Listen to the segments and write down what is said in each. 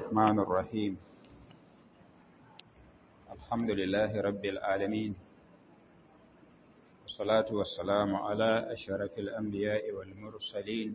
الرحمن الرحيم الحمد لله رب العالمين والصلاة والسلام على أشرف الأنبياء والمرسلين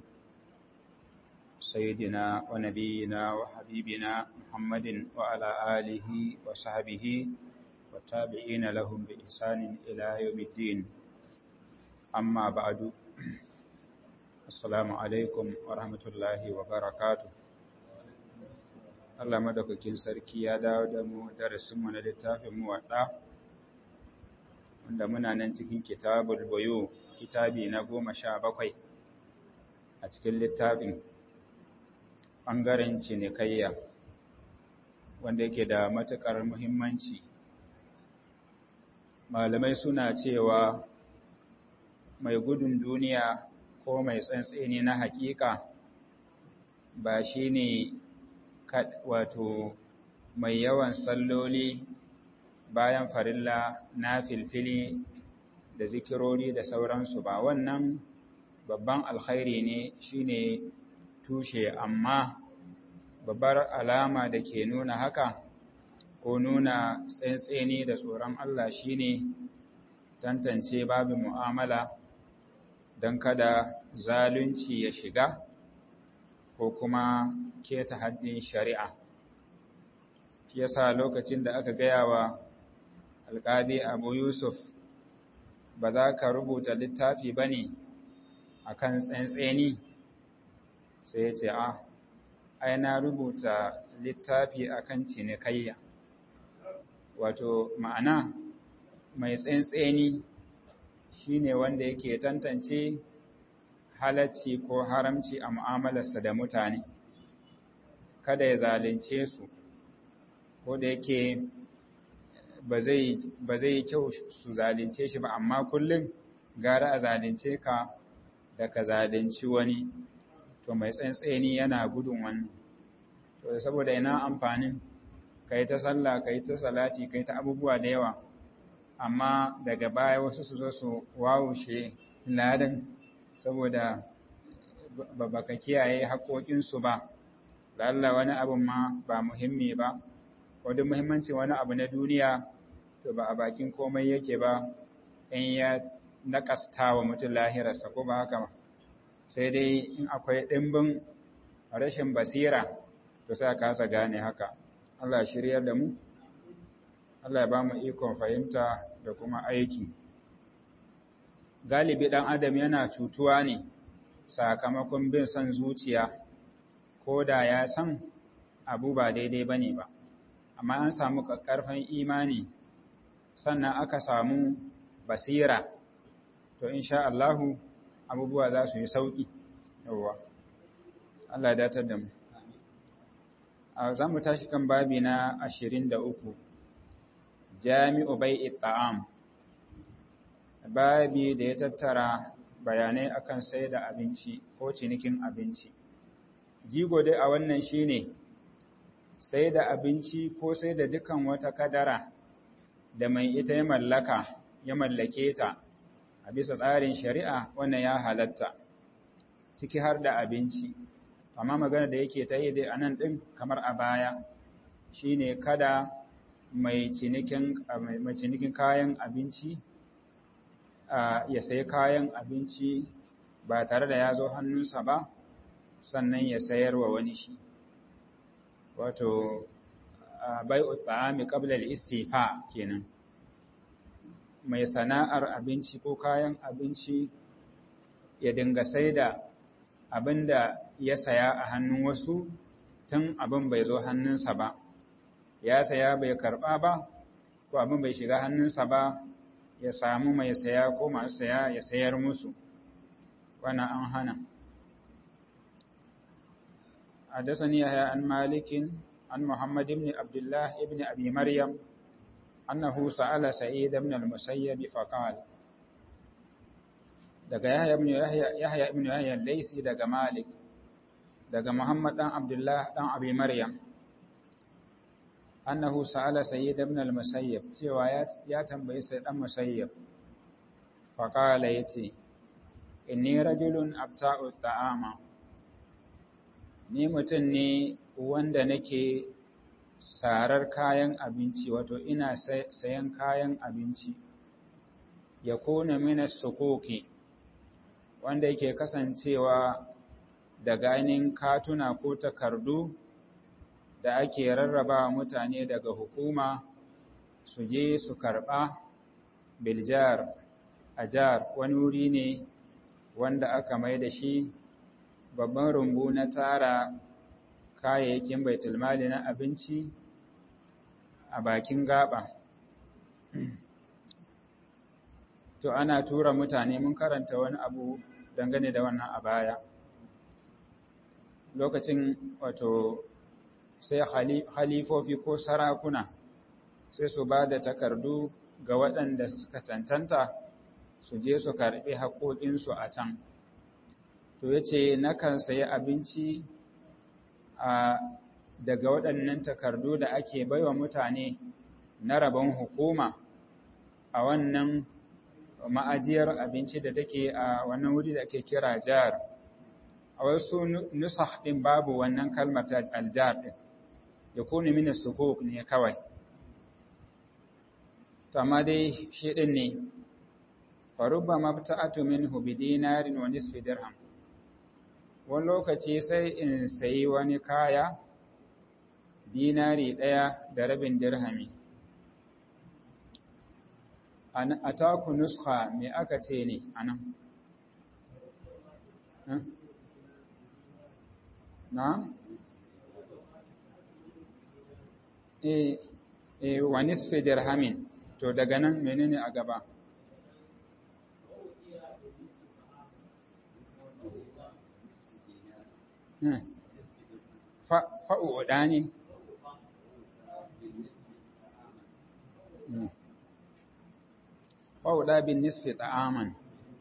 سيدنا ونبينا وحبيبنا محمد وعلى آله وصحبه والتابعين لهم بإحسان إلى يوم الدين أما بعد Assalamu alaikum wa rahmatullahi wa barakatu. Allah madaukakin sarki ya dawo da mu darasinmu na littafin mu waɗa, wanda muna nan cikin kitabul bayo, kitabi na goma sha bakwai a cikin littafin ɓangaren cinikayya, wanda yake da matuƙar muhimmanci. Malamai suna cewa mai gudun duniya ko mai tsantseni na hakika ba shi ne wato mai yawan salloli bayan farilla na filfili da zikirori da sauransu ba wannan babban alkhairi ne shine tushe amma babbar alama da ke nuna haka ko nuna tsantseni da tsoron Allah shine tantance babu mu'amala don kada zalunci ya shiga ko kuma keta haddin shari'a. Shi yasa lokacin da aka gaya wa alƙadi Abu Yusuf ba za ka rubuta littafi ba ne a kan tsantseni sai ya ce, "A, ai na rubuta littafi a kan cinikayya." Wato, ma'ana mai tsantseni shi ne wanda yake tantance halacci ko haramci a mu'amalarsa da mutane kada ya zalunce su ko da yake ba zai yi kyau su zalunce shi ba amma kullum gara a zalunce ka da ka zalunci wani to mai tsantseni yana gudun wannan to saboda ina amfanin ka yi ta sallah ka yi ta salati ka yi ta abubuwa da yawa amma daga baya wasu su zo su wawushe ladan saboda ba ka kiyaye haƙoƙinsu ba lalla wani abin ma ba muhimmi ba wadda muhimmanci wani abu na duniya to ba a bakin komai yake ba in ya naƙasta wa mutum lahirarsa ko ba haka ba sai dai in akwai ɗimbin rashin basira to sai a kasa gane haka Allah shiryar da mu Allah ya ba mu ikon fahimta da kuma aiki. Galibi ɗan Adam yana cutuwa ne sakamakon bin son zuciya, ko da ya san abu ba daidai ba ne ba, amma an samu ƙarfin imani sannan aka samu basira, to insha Allahu abubuwa za su yi sauƙi, yawwa. Allah datar da mu. Za mu tashi kan babi na ashirin da uku. jami'u bai'i ta'am babi da ya tattara bayanai akan sai da abinci ko cinikin abinci jigo dai a wannan shine sai da abinci ko sai da dukan wata kadara da mai ita ya mallaka ya mallake ta a bisa tsarin shari'a wannan ya halatta ciki har da abinci amma magana da yake ta yi dai a nan ɗin kamar a baya shine kada mai cinikin kayan abinci ya sayi kayan abinci ba tare da ya zo hannunsa ba sannan ya sayar wa wani shi wato bai ta'ami qabla al-istifa kenan mai sana'ar abinci ko kayan abinci ya dinga saida abinda ya saya a hannun wasu tun abin bai zo hannunsa ba ya saya bai karɓa ba ko abin bai shiga hannunsa ba ya samu mai saya ko masu saya ya sayar musu wannan an hana حدثني يحيى عن مالك عن محمد بن عبد الله بن أبي مريم أنه سأل سعيد بن المسيب فقال daga Yahya ibn Yahya Yahya ibn Yahya Laysi daga Malik daga Muhammad dan Abdullah dan Abi Maryam annahu sa'ala sayyid ibn al-musayyib cewa ya tambayi sai dan musayyib fa qala yace inni rajulun abta'u ta'ama ni mutum ne wanda nake sarar kayan abinci wato ina sayan kayan abinci ya kone mina sukoki wanda yake kasancewa da ganin katuna ko takardu da ake rarraba mutane daga hukuma su je su karɓa biljar ajar wani wuri ne wanda aka mai da shi babban rumbu na tara kayayyakin baitulmali na abinci a bakin gaba to ana tura mutane mun karanta wani abu dangane da wannan a baya lokacin wato sai halifofi ko sarakuna sai su ba da takardu ga waɗanda suka cancanta su je su karɓi haƙoƙinsu a can to ya ce nakan sayi abinci a daga waɗannan takardu da ake baiwa mutane na rabon hukuma a wannan ma'ajiyar abinci da take a wannan wuri da ake kira jar a wasu nusah ɗin babu wannan kalmar ta aljar ɗin ya kone mini sukuk ne kawai amma dai shi ɗin ne farubba mabta'atu minhu bi dinarin wa nisfi dirham wani lokaci sai in sayi wani kaya dinari ɗaya da rabin dirhami a taku nuska me aka ce ne a nan na? e, e wa nisfi dirhamin to daga nan menene a gaba fa'u'uɗa ne fa'uɗa bin nisfi ta'aman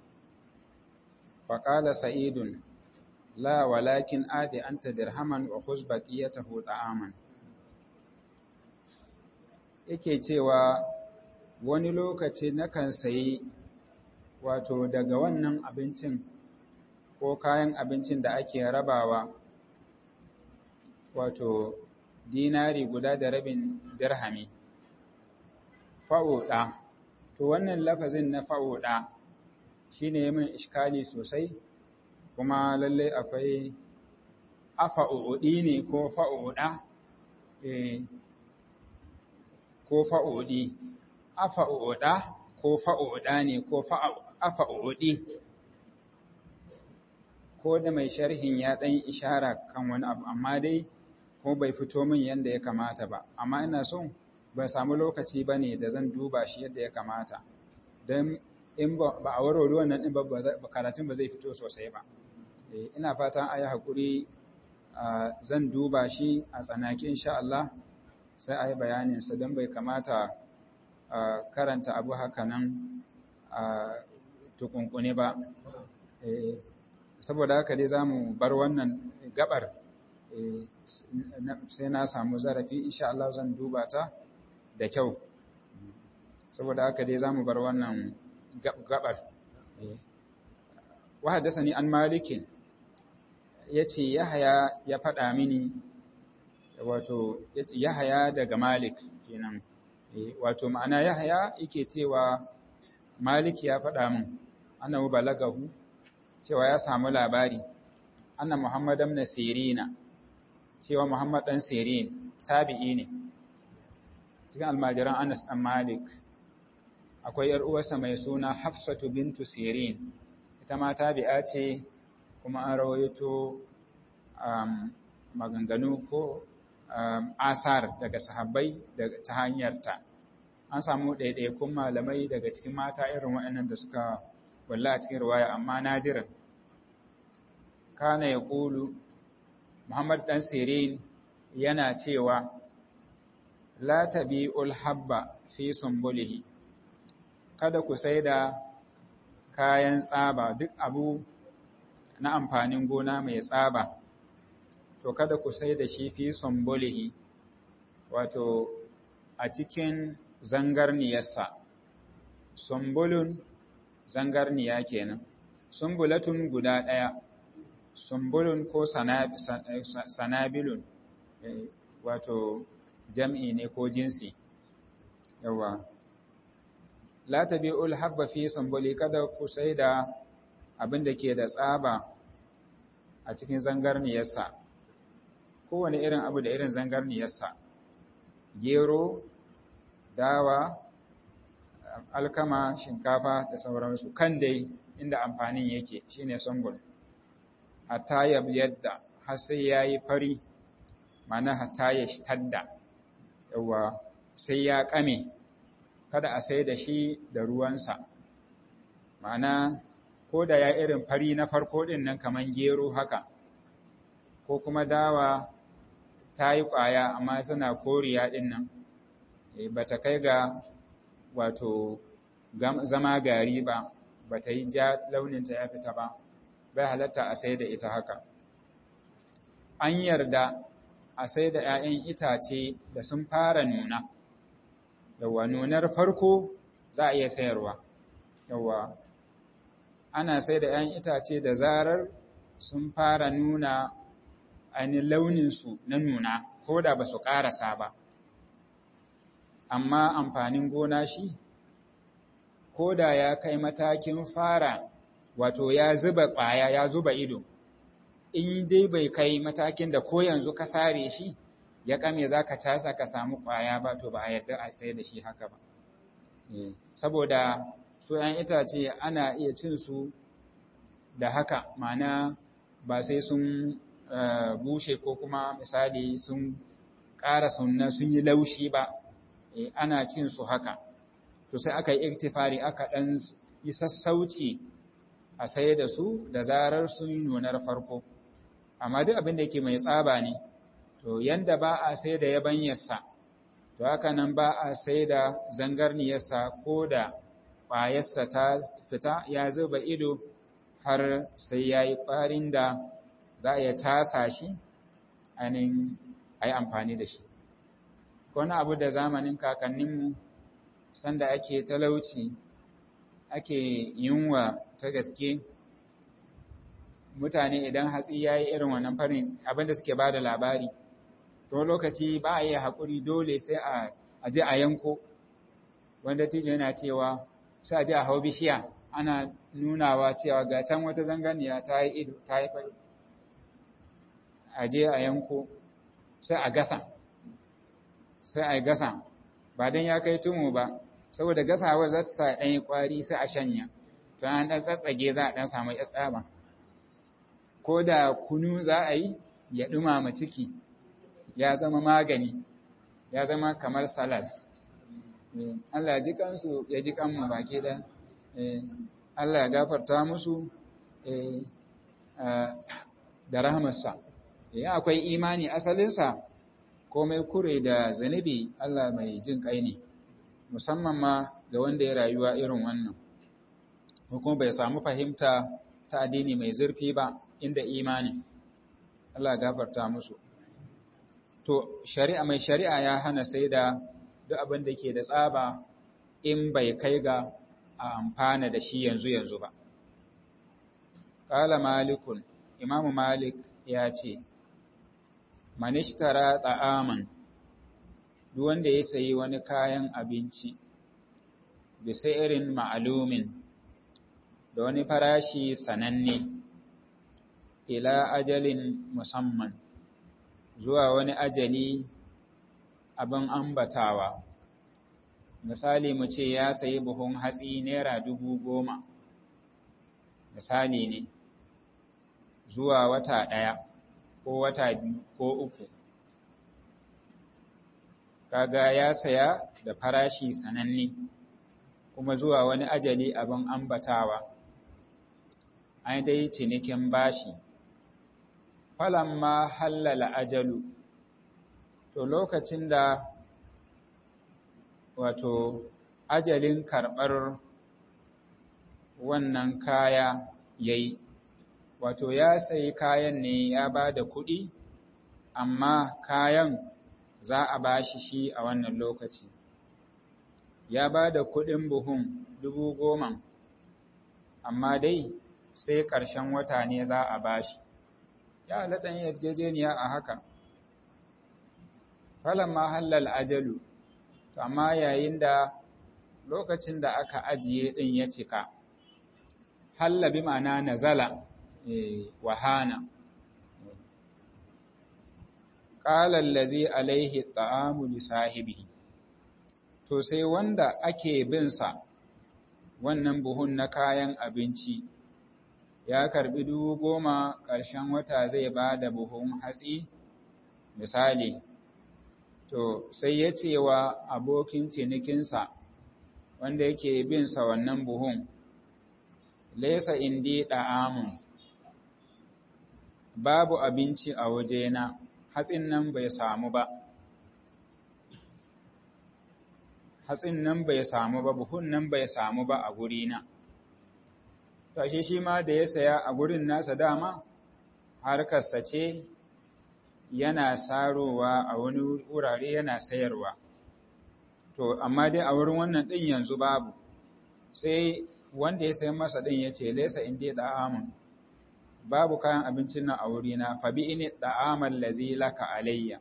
faƙala sa'idun la walakin adi an ta dirhaman wa husbaƙi ya taho ta'aman yake cewa wani lokaci nakan sayi wato daga wannan abincin ko kayan abincin da ake rabawa wato dinari guda da rabin dirhami fa'oda to wannan lafazin na fa'oda shine yayin iskali sosai kuma lalle akwai afa'udi ne ko fa'oda eh ko fa'udi afa'oda ko fa'oda ne ko afa'udi ko da mai sharhin ya ɗan ishara kan wani abu amma dai ko bai fito min yadda ya kamata ba amma ina son ban samu lokaci ba ne da zan duba shi yadda ya kamata don in ba a warware wannan ɗin ba karatun ba zai fito sosai ba ina fatan a yi haƙuri zan duba shi a tsanaki insha Allah sai a yi bayaninsa don bai kamata karanta abu haka nan tukunkune ba saboda haka dai za mu bar wannan gabar sai na samu zarafi insha Allah zan duba ta da kyau saboda haka dai za mu bar wannan gabar wa haddasani an malikin yace yahaya ya faɗa mini wato yace yahaya daga malik kenan wato ma'ana yahaya yake cewa malik ya faɗa min annahu balagahu cewa ya samu labari anna muhammad ibn sirina cewa muhammad dan sirin tabi'i ne cikin almajiran anas dan malik akwai yar uwarsa mai suna hafsatu bintu sirin ita ma tabi'a ce kuma an rawaito maganganu ko asar daga sahabbai ta hanyarta an samu ɗaiɗaikun malamai daga cikin mata irin waɗannan da suka walla a cikin ruwaya amma nadirin kana ya ƙulu muhammad ɗan sirin yana cewa la tabi'ul habba fi sumbulihi kada ku sai da kayan tsaba duk abu na amfanin gona mai tsaba to kada ku sai da shi fi sumbulihi wato a cikin zangarniyarsa sumbulun zangarniya kenan sumbulatun guda ɗaya sumbulun ko sanabilun wato jam'i ne ko jinsi yawa la tabi'ul habba fi sambuli kada ku sai da abin da ke da tsaba a cikin zangarniyarsa kowane irin abu da irin zangarniyarsa gero dawa alkama shinkafa da sauransu kan dai inda amfanin yake shine sambul hatta yadda har sai yayi fari mana hatta ya shtadda yawa sai ya kame kada a sai da shi da ruwansa ma'ana ko da ya irin fari na farko din nan kaman gero haka ko kuma dawa ta yi ƙwaya amma suna koriya din nan ba ta kai ga wato zama gari ba ba ta yi ja launinta ya fita ba bai halatta a sai da ita haka an yarda a sai da ‘ya'yan itace da sun fara nuna yawa nunar farko za a iya sayarwa yawa ana sai da ‘ya'yan itace da zarar sun fara nuna ainihin launinsu na nuna ko da ba su ƙarasa ba amma amfanin gona shi ko da ya kai matakin fara wato ya zuba ƙwaya ya zuba ido in dai bai kai matakin da ko yanzu ka sare shi ya kame za ka casa ka samu ƙwaya ba to ba a yadda a sai da shi haka ba saboda su ‘yan itace ana iya cin su da haka mana ba sai sun bushe ko kuma misali sun ƙara sunna sun yi laushi ba ana cin su haka to sai aka yi iktifari aka ɗan yi sassauci a sai da su da zarar sun nunar farko amma duk abin da yake mai tsaba ne to yanda ba a sai da yabanyarsa to haka nan ba a sai da zangarniyarsa ko da ƙwayarsa ta fita ya zuba ido har sai ya yi ƙwarin da za a iya tasa shi ainihin a yi amfani da shi wani abu da zamanin kakanninmu sanda ake talauci ake yunwa ta gaske mutane idan hatsi ya yi irin wannan farin abinda suke ba da labari to lokaci ba a yi haƙuri dole sai a je a yanko wanda tijo yana cewa sai a je a hau bishiya ana nunawa cewa ga can wata zanganiya ta yi ido ta yi fari a je a yanko sai a gasa sai a gasa ba don ya kai tumu ba saboda gasawa za ta sa ɗan yi ƙwari sai a shanya to an ɗan tsatsage za a ɗan samu ya tsaba ko da kunu za a yi ya ɗumama ciki ya zama magani ya zama kamar salad Allah ya ji kansu ya ji kanmu baki da Allah ya gafarta musu da rahamarsa ya akwai imani asalinsa komai kure da zanibi Allah mai jin kai ne musamman ma ga wanda ya rayuwa irin wannan kuma bai samu fahimta ta addini mai zurfi ba inda imani Allah gafarta musu to shari'a mai shari'a ya hana sai da duk abin da ke da tsaba in bai kai ga a amfana da shi yanzu yanzu ba qala malikun imamu malik ya ce manishtara ta'aman duk wanda ya sayi wani kayan abinci bisa irin ma'alumin da wani farashi sananne ila ajalin musamman zuwa wani ajali abin ambatawa misali mu ce ya sayi buhun hatsi naira dubu goma misali ne zuwa wata ɗaya ko wata biyu ko uku kaga ya saya da farashi sananne kuma zuwa wani ajali abin ambatawa an dai cinikin bashi falamma hallala ajalu to lokacin da wato ajalin karɓar wannan kaya yayi wato ya sayi kayan ne ya ba da kuɗi amma kayan za a ba shi shi a wannan lokaci ya ba da kuɗin buhun dubu goma amma dai sai ƙarshen wata ne za a ba shi ya halatta yin yarjejeniya a haka falamma halal ajalu to amma yayin da lokacin da aka ajiye din ya cika halla bi ma'ana nazala wahana qala allazi alaihi ta'amu li sahibihi to sai wanda ake bin sa wannan buhun na kayan abinci ya karbi dubu goma ƙarshen wata zai ba da buhun hatsi misali to sai ya ce wa abokin cinikinsa wanda yake bin sa wannan buhun laisa indi da'amun babu abinci a wajena hatsin nan bai samu ba hatsin nan bai samu ba buhun nan bai samu ba a gurina tashi shi ma da ya saya a gurin nasa dama harkarsa ce yana sarowa a wani wurare yana sayarwa to amma dai a wurin wannan ɗin yanzu babu sai wanda ya sayi masa ɗin ya ce laisa in dai da'amun babu kayan abincin nan a wurina fa bi ini da'aman lazi laka alayya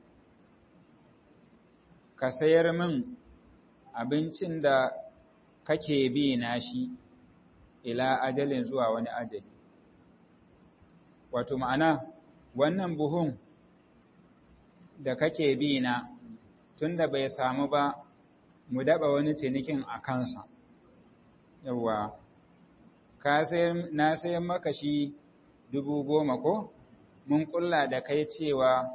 ka sayar min abincin da kake bi na shi ila ajalin zuwa wani ajali wato ma'ana wannan buhun da kake bi na tunda bai samu ba mu daba wani cinikin a kansa yawa ka sai na sayan maka shi dubu goma ko mun kulla da kai cewa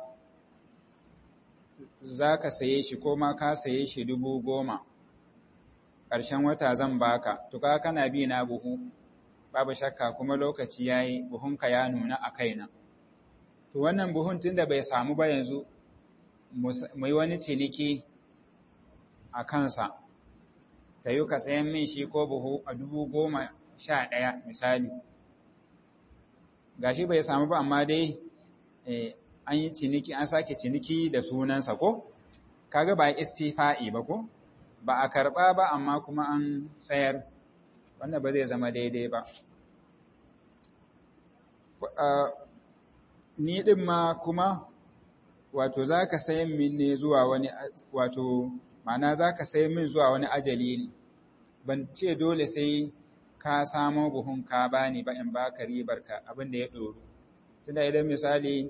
za ka saye shi ko ma ka saye shi dubu goma ƙarshen wata zan baka tuka kana bi na buhu babu shakka kuma lokaci yayi buhunka ya nuna a kaina to wannan buhun tunda bai samu ba yanzu mu yi wani ciniki a kansa ta yi ka sayan min shi ko buhu a dubu goma sha ɗaya misali gashi bai samu ba amma dai an yi ciniki an sake ciniki da sunansa ko kaga ba istifa'i ba ko ba a karɓa ba amma kuma an sayar wanda ba zai zama daidai ba ni ɗin ma kuma wato za ka sayan min ne zuwa wani wato ma'ana za ka sayan min zuwa wani ajali ne ban ce dole sai ka samo buhun ka bani ba in baka ribar ka abin da ya ɗoru tunda idan misali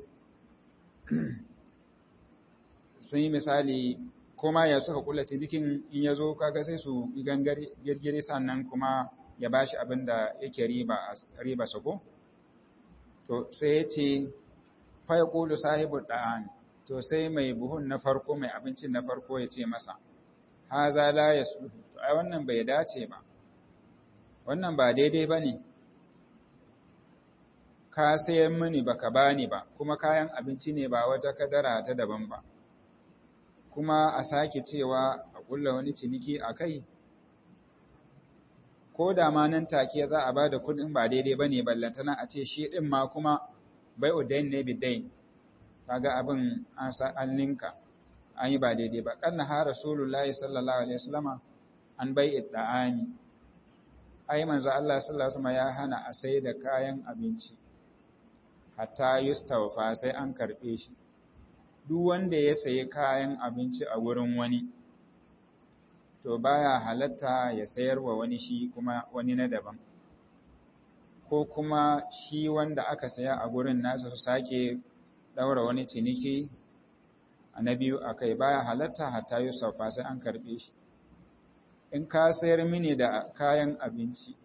sun yi misali kuma ya suka kula cikin in ya zo kaga sai su gangare girgire sannan kuma ya bashi abin da yake riba riba sako to sai ya ce fa yaqulu sahibu da'an to sai mai buhun na farko mai abincin na farko ya ce masa haza la yasluhu to ai wannan bai dace ba wannan ba daidai bane ka sayar mini baka bani ba kuma kayan abinci ne ba wata kadara ta daban ba kuma a sake cewa a kulla wani ciniki a kai ko da ma nan take za a ba da kuɗin ba daidai ba ne ballantana a ce shi ɗin ma kuma bai udain ne bidain kaga abin an ninka an yi ba daidai ba kanna ha rasulullahi sallallahu alaihi wasallama an bai idda'ani ai manzo Allah sallallahu alaihi wasallam ya hana a sai da kayan abinci hatta yustawfa sai an karbe shi duk wanda ya sayi kayan abinci a wurin wani to baya halatta ya sayar wa wani shi kuma wani na daban ko kuma shi wanda aka saya a gurin nasa su sake daura wani ciniki a na biyu akai baya halatta hatta yusufa sai an karbe shi in ka sayar mini da kayan abinci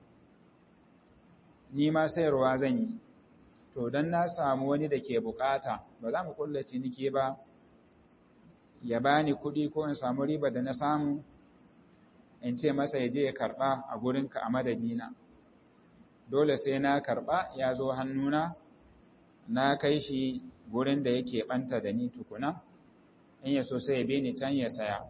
ni ma sayarwa zan yi to don na samu wani da ke bukata ba za mu kulla ciniki ba ya bani kuɗi ko in samu riba da na samu in ce masa ya je ya karɓa a gurinka a madadina dole sai na karɓa ya zo hannuna na kai shi gurin da yake ɓanta da ni tukuna in ya so sai ya bi ni can ya saya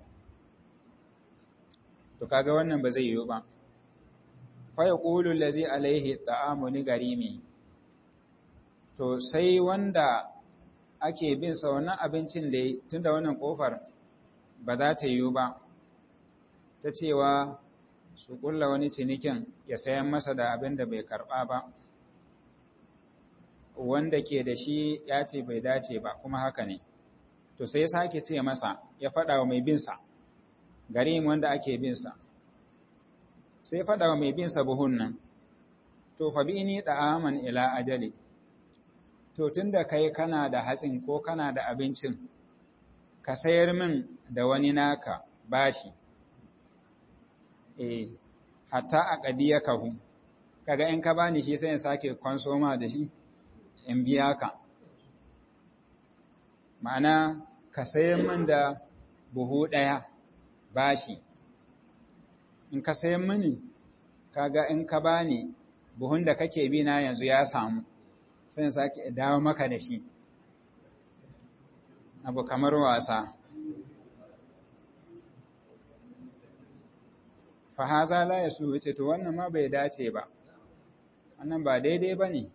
to kaga wannan ba zai yiwu ba fa yaqulu allazi alaihi ta'amu ni garimi to sai wanda ake bin sa wannan abincin da tunda wannan kofar ba za ta yiwu ba ta cewa su kulla wani cinikin ya sayan masa da abin da bai karba ba wanda ke da shi ya ce bai dace ba kuma haka ne to sai ya sake ce masa ya faɗa wa mai binsa garin wanda ake binsa sai faɗa wa mai binsa buhun nan to fa bi ni da'aman ila ajali to tunda kai kana da hatsin ko kana da abincin ka sayar min da wani naka bashi eh hatta a ƙadiya kahu kaga in ka bani shi sai in sake konsoma da shi in biya ka ma'ana ka sayan min da buhu ɗaya bashi in ka sayan mini kaga in ka bani buhun da kake bi na yanzu ya samu sai in sake dawo maka da shi abu kamar wasa fahaza la ya su wuce to wannan ma bai dace ba wannan ba daidai ba ne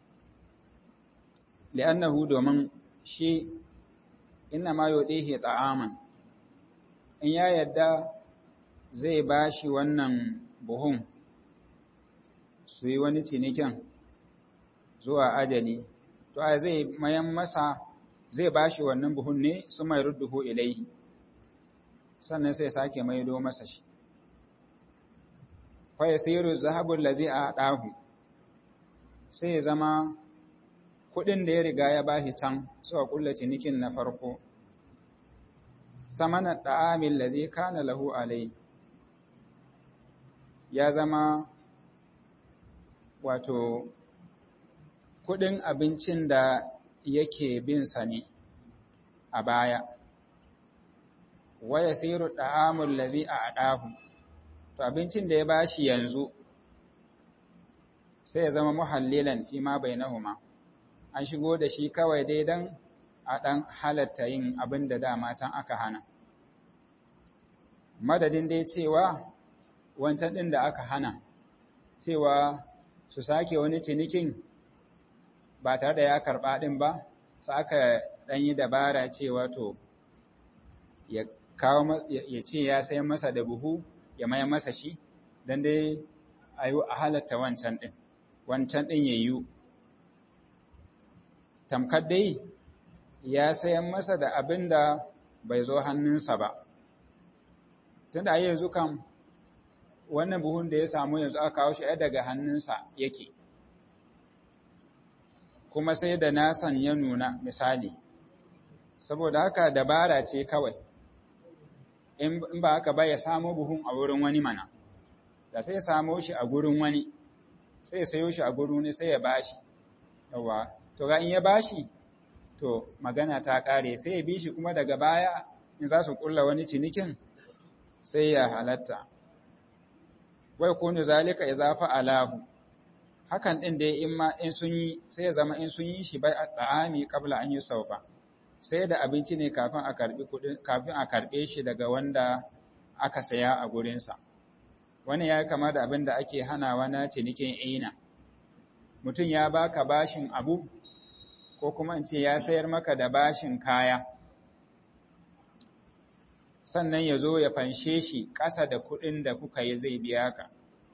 li'annahu domin shi inna ma yudihi ta'aman in ya yadda zai bashi wannan buhun su yi wani cinikin zuwa ajali to a zai mayan masa zai bashi wannan buhun ne su mai rudduhu ilaihi sannan sai sake maido masa shi fa yasiru zahabul ladzi a'dahu sai ya zama kudin da ya riga ya bashi can suka kulla cinikin na farko samana da'amil ladzi kana lahu alai ya zama wato kudin abincin da yake bin sa ne a baya wa yasiru da'amul ladzi a'dahu to abincin da ya bashi yanzu sai ya zama muhallilan fi ma bainahuma an shigo da shi kawai dai dan a dan halatta yin abin da dama can aka hana madadin dai cewa wancan din da aka hana cewa su sake wani cinikin ba tare da ya karba din ba sai aka dan yi dabara cewa to ya kawo ya ce ya sayan masa da buhu ya maya masa shi don dai a yi a halatta wancan ɗin, wancan ɗin ya yiwu. Tamkar dai ya sayan masa da abin da bai zo hannunsa ba. Tun da yanzu kan wannan buhun da ya samu yanzu aka kawo shi ya daga hannunsa yake, kuma sai da nasan ya nuna misali, saboda haka dabara ce kawai. in ba haka ba ya samo buhun a wurin wani mana da sai samo shi a gurin wani sai sayo shi a gurin ne sai ya bashi yawa to ga in ya bashi to magana ta kare sai ya bi shi kuma daga baya in za su kulla wani cinikin sai ya halatta wai kunu zalika idza fa'alahu hakan din dai in ma in sun yi sai ya zama in sun yi shi bai at'ami qabla an yusawfa sai da abinci ne kafin a karbi kudin kafin a karbe shi daga wanda aka saya a gurinsa wani ya kama da abin da ake hanawa na cinikin ina mutum ya baka bashin abu ko kuma in ce ya sayar maka da bashin kaya sannan ya zo ya fanshe shi ƙasa da kuɗin da kuka yi zai biya ka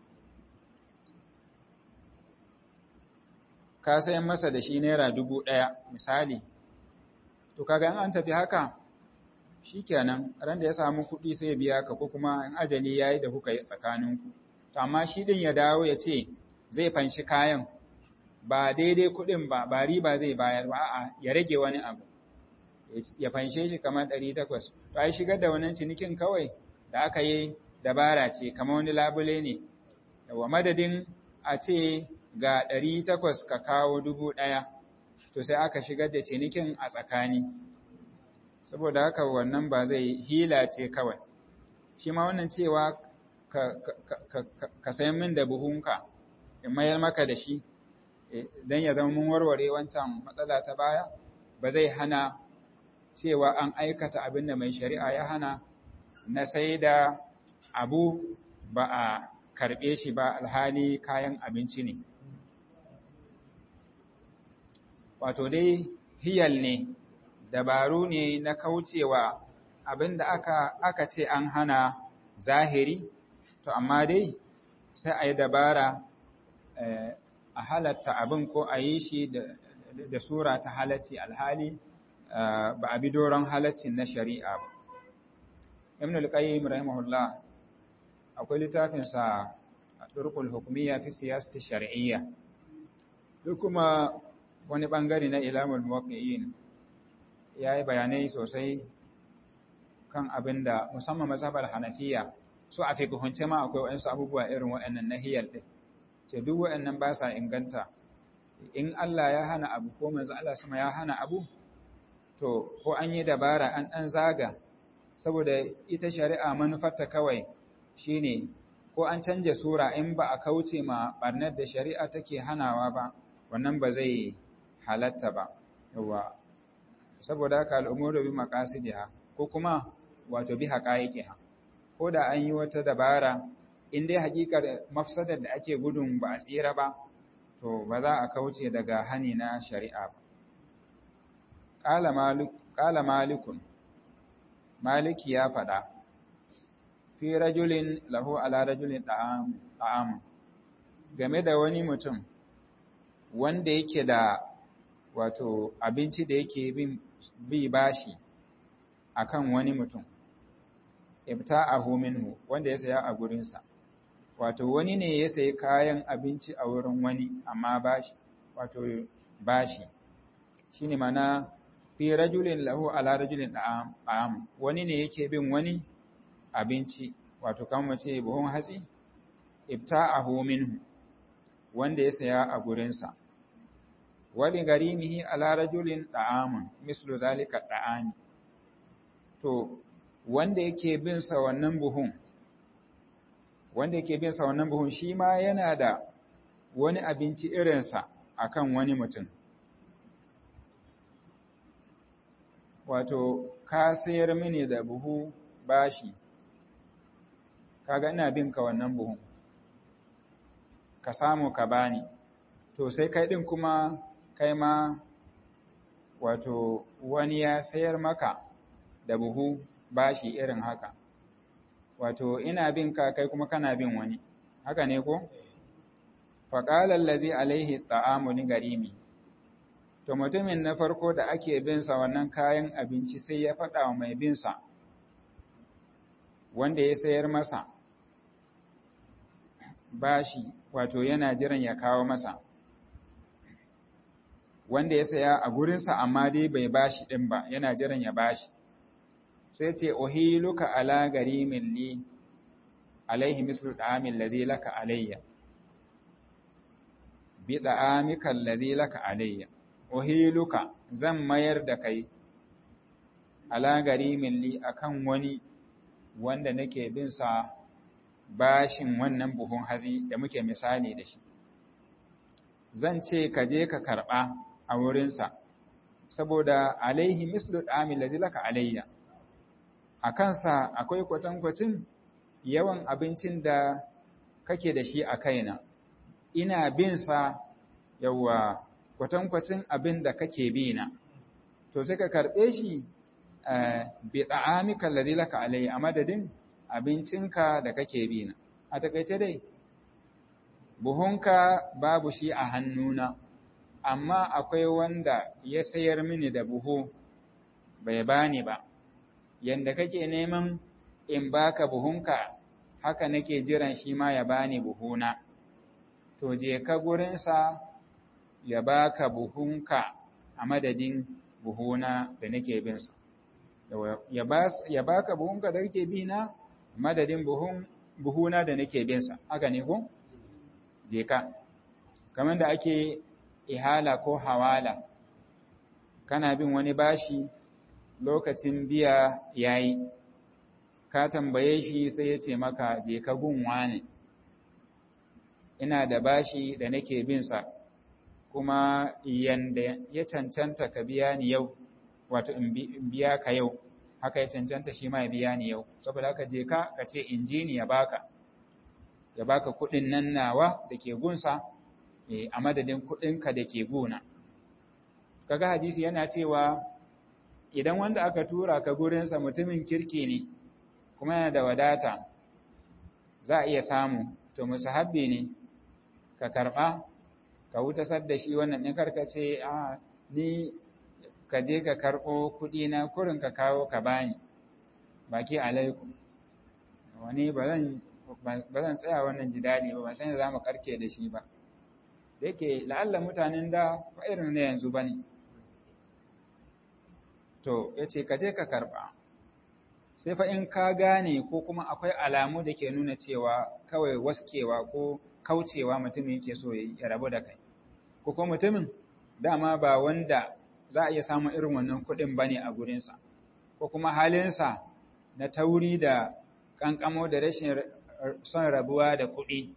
ka sayan masa da shi naira dubu ɗaya misali to kaga in an tafi haka shikenan ran da ya samu kuɗi sai ya biya ka ko kuma in ajali yayi da kuka yi tsakaninku to amma shi din ya dawo ya ce zai fanshi kayan ba daidai kuɗin ba ba riba zai bayar ba a'a ya rage wani abu ya fanshe shi kamar ɗari takwas to ai shigar da wannan cinikin kawai da aka yi dabara ce kamar wani labule ne wa madadin a ce ga ɗari takwas ka kawo dubu ɗaya to sai aka shigar da cinikin a tsakani saboda haka wannan ba zai hila ce kawai shi ma wannan cewa ka, ka, sayan min da buhunka in mayar maka da shi don ya zama mun warware wancan matsala ta baya ba zai hana cewa an aikata abin da mai shari'a ya hana na sai da abu ba a karɓe shi ba alhali kayan abinci ne wato dai hiyal ne dabaru ne na kaucewa abinda aka aka ce an hana zahiri to amma dai sai a yi dabara a halatta abin ko a yi shi da, da sura ta halatti alhali ba a bi doron halaccin na shari'a ba ibn al-qayyim rahimahullah akwai littafinsa turkul hukumiyya fi siyasati shar'iyya da kuma wani bangare na ilamul muwaqqi'in yayi bayanai sosai kan abinda musamman mazhabar hanafiya su a fiqhunce ma akwai wayansu abubuwa irin wayannan nahiyal din ce duk wayannan ba sa inganta in Allah ya hana abu ko manzo Allah sama ya hana abu to ko an yi dabara an dan zaga saboda ita shari'a manufarta kawai shine ko an canja sura in ba a kauce ma barnar da shari'a take hanawa ba wannan ba zai halatta ba yawa saboda haka al'umuru bi maqasidiha ko kuma wato bi haqaiqiha ko da an yi wata dabara in dai hakikar mafsadar da ake gudun ba a tsira ba to ba za a kauce daga hani na shari'a ba qala malik qala malikun maliki ya faɗa fi rajulin lahu ala rajulin da'am game da wani mutum wanda yake da wato abinci da yake bin bi bashi akan wani mutum ibta'ahu minhu wanda ya saya a gurinsa wato wani ne ya sayi kayan abinci a wurin wani amma bashi wato bashi shine mana fi rajulin lahu ala rajulin da'am wani ne yake bin wani abinci wato kan mace buhun hatsi ibta'ahu minhu wanda ya saya a gurinsa wali garimihi ala rajulin da'amun mislu zalika da'ami to wanda yake bin sa wannan buhun wanda yake bin sa wannan buhun shi ma yana da wani abinci irinsa akan wani mutum wato ka sayar mini da buhu bashi kaga ina bin ka wannan buhun ka samu ka bani to sai kai din kuma kai ma wato wani ya sayar maka da buhu bashi irin haka wato ina bin ka kai kuma kana bin wani haka ne ko faqala allazi alaihi ta'amu ni garimi to mutumin na farko da ake bin sa wannan kayan abinci sai ya faɗa wa mai bin sa wanda ya sayar masa bashi wato yana jiran ya kawo masa wanda ya saya a gurinsa amma dai bai bashi ɗin ba yana jiran ya bashi sai ce uhiluka ala garimin li alaihi mislu da'amin lazi laka alayya bi da'amika allazi laka alayya uhiluka zan mayar da kai ala garimin li akan wani wanda nake bin sa bashin wannan buhun hazi da muke misali da shi zan ce ka je ka karɓa a wurinsa saboda alaihi mislu ɗamin lazi laka alayya a kansa akwai kwatankwacin yawan abincin da kake da shi a kaina ina bin sa yawa kwatankwacin abin da kake bi na to sai ka karɓe shi bi ɗa'amika lazi laka alayya a madadin abincinka da kake bi na a takaice dai buhunka babu shi a hannuna amma akwai wanda ya sayar mini da buhu bai bani ba yanda kake neman in baka buhunka haka nake jiran shi ma ya bani buhuna to je ka gurinsa ya baka buhunka a madadin buhuna da nake binsa ya baka buhunka da kake bi na madadin buhun buhuna da nake binsa haka ne ko je ka kamar da ake ihala ko hawala kana bin wani bashi lokacin biya yayi ka tambaye shi sai ya ce maka je ka gun wani ina da bashi da nake bin sa kuma yanda ya cancanta ka biya ni yau wato in biya ka yau haka ya cancanta shi ma ya biya ni yau saboda haka je ka ka ce injini ya baka ya baka kuɗin nan nawa da ke gunsa a madadin kuɗinka da ke guna kaga hadisi yana cewa idan wanda aka tura ka gurinsa mutumin kirki ne kuma yana da wadata za a iya samu to musahabbi ne ka karɓa ka wutasar da shi wannan ɗin karkace a ni ka je ka karɓo kuɗi na kurin ka kawo ka bani baki alaikum wani ba zan tsaya wannan jidali ba ba san za mu karke da shi ba da yake la'alla mutanen da ba irin na yanzu ba ne to ya ce ka je ka karɓa sai fa in ka gane ko kuma akwai alamu da ke nuna cewa kawai waskewa ko kaucewa mutumin yake so ya rabu da kai ko kuma mutumin dama ba wanda za a iya samun irin wannan kuɗin ba ne a gurinsa ko kuma halinsa na tauri da ƙanƙamo da rashin son rabuwa da kuɗi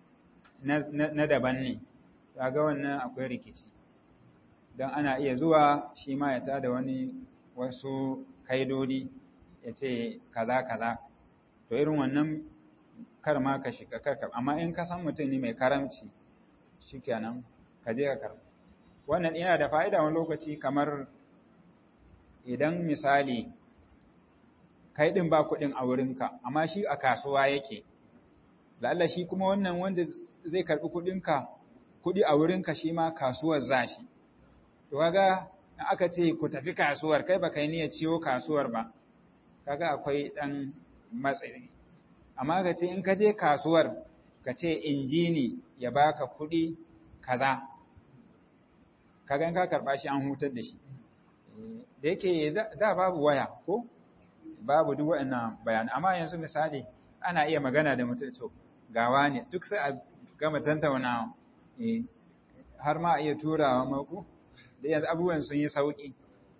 na daban ne ga wannan akwai rikici don ana iya zuwa shi ma ya tada wani wasu kaidodi ya ce kaza kaza to irin wannan kar ma ka shiga karkar amma in ka san mutum ne mai karamci shikenan ka je ka karba wannan yana da fa'ida wani lokaci kamar idan misali kai din ba kuɗin a wurinka amma shi a kasuwa yake lalla shi kuma wannan wanda zai karbi kuɗinka kuɗi a wurinka shi ma kasuwar zashi to kaga in aka ce ku tafi kasuwar kai ba kai niyyar ciwo kasuwar ba kaga akwai dan matsayi amma ka ce in ka je kasuwar ka ce injini ya baka kuɗi kaza kaga in ka karɓa shi an hutar da shi da yake da babu waya ko babu duk waɗannan bayanai amma yanzu misali ana iya magana da mutum to gawa ne duk sai a gama tantaunawa har ma a iya turawa mako da yanzu abubuwan sun yi sauƙi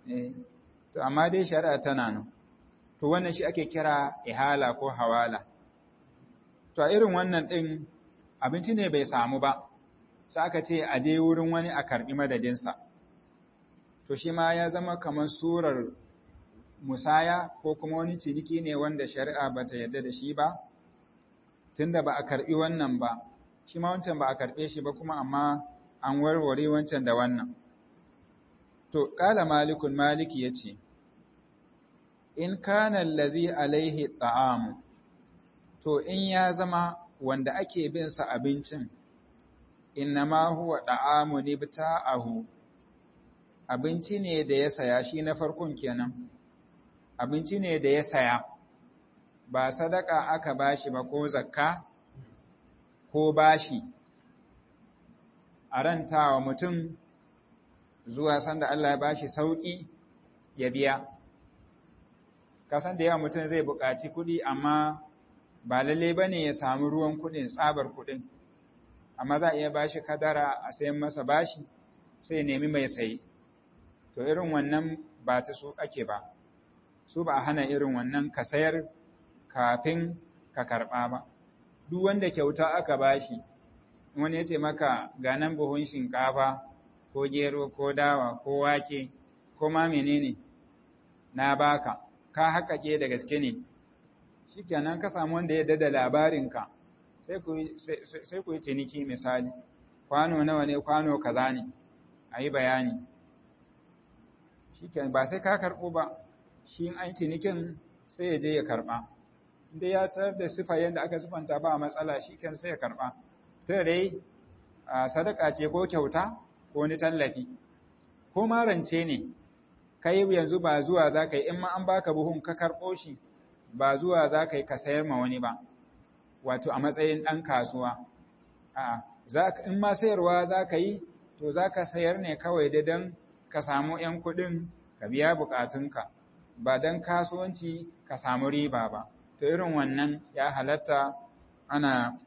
to amma dai shari'a tana nan to wannan shi ake kira ihala ko hawala to a irin wannan ɗin abinci ne bai samu ba sai aka ce a je wurin wani a karɓi madadinsa to shi ma ya zama kamar surar musaya ko kuma wani ciniki ne wanda shari'a ba ta yarda da shi ba tunda ba a karɓi wannan ba shi ma wancan ba a karɓe shi ba kuma amma an warware wancan da wannan to ƙala malikun maliki ya ce in kana lazi alaihi ta'amu to in ya zama wanda ake bin sa abincin innama huwa da'amu nibta'ahu abinci ne da ya saya shi na farkon kenan abinci ne da ya saya ba sadaka aka bashi ba ko zakka ko bashi a rantawa mutum zuwa sanda Allah ya bashi sauki ya biya kasan da yawa mutum zai buƙaci kuɗi amma ba lalle ba ne ya samu ruwan kuɗin tsabar kuɗin amma za a iya bashi kadara a sayan masa bashi sai nemi mai sayi to irin wannan ba ta su ake ba su ba a hana irin wannan ka sayar kafin ka karɓa ba duk wanda kyauta aka bashi wani ya ce maka ga nan buhun shinkafa ko gero ko dawa ko wake ko ma menene na baka ka haƙaƙe da gaske ne shi kenan ka samu wanda ya dada labarinka sai ku yi ciniki misali kwano nawa ne kwano kaza ne a yi bayani shi kenan ba sai ka karɓo ba shi an cinikin sai ya je ya karɓa inda ya sayar da sifa yadda aka sifanta ba matsala shi kan sai ya karɓa ta dai sadaka ce ko kyauta ko ni tallafi ko marance ne kai yanzu ba zuwa za ka yi in ma an baka buhun ka karɓo shi ba zuwa za ka yi ka sayar ma wani ba wato a matsayin ɗan kasuwa a in ma sayarwa za ka yi to za ka sayar ne kawai da don ka samu ‘yan kuɗin ka biya buƙatunka ba don kasuwanci ka samu riba ba to irin wannan ya halatta ana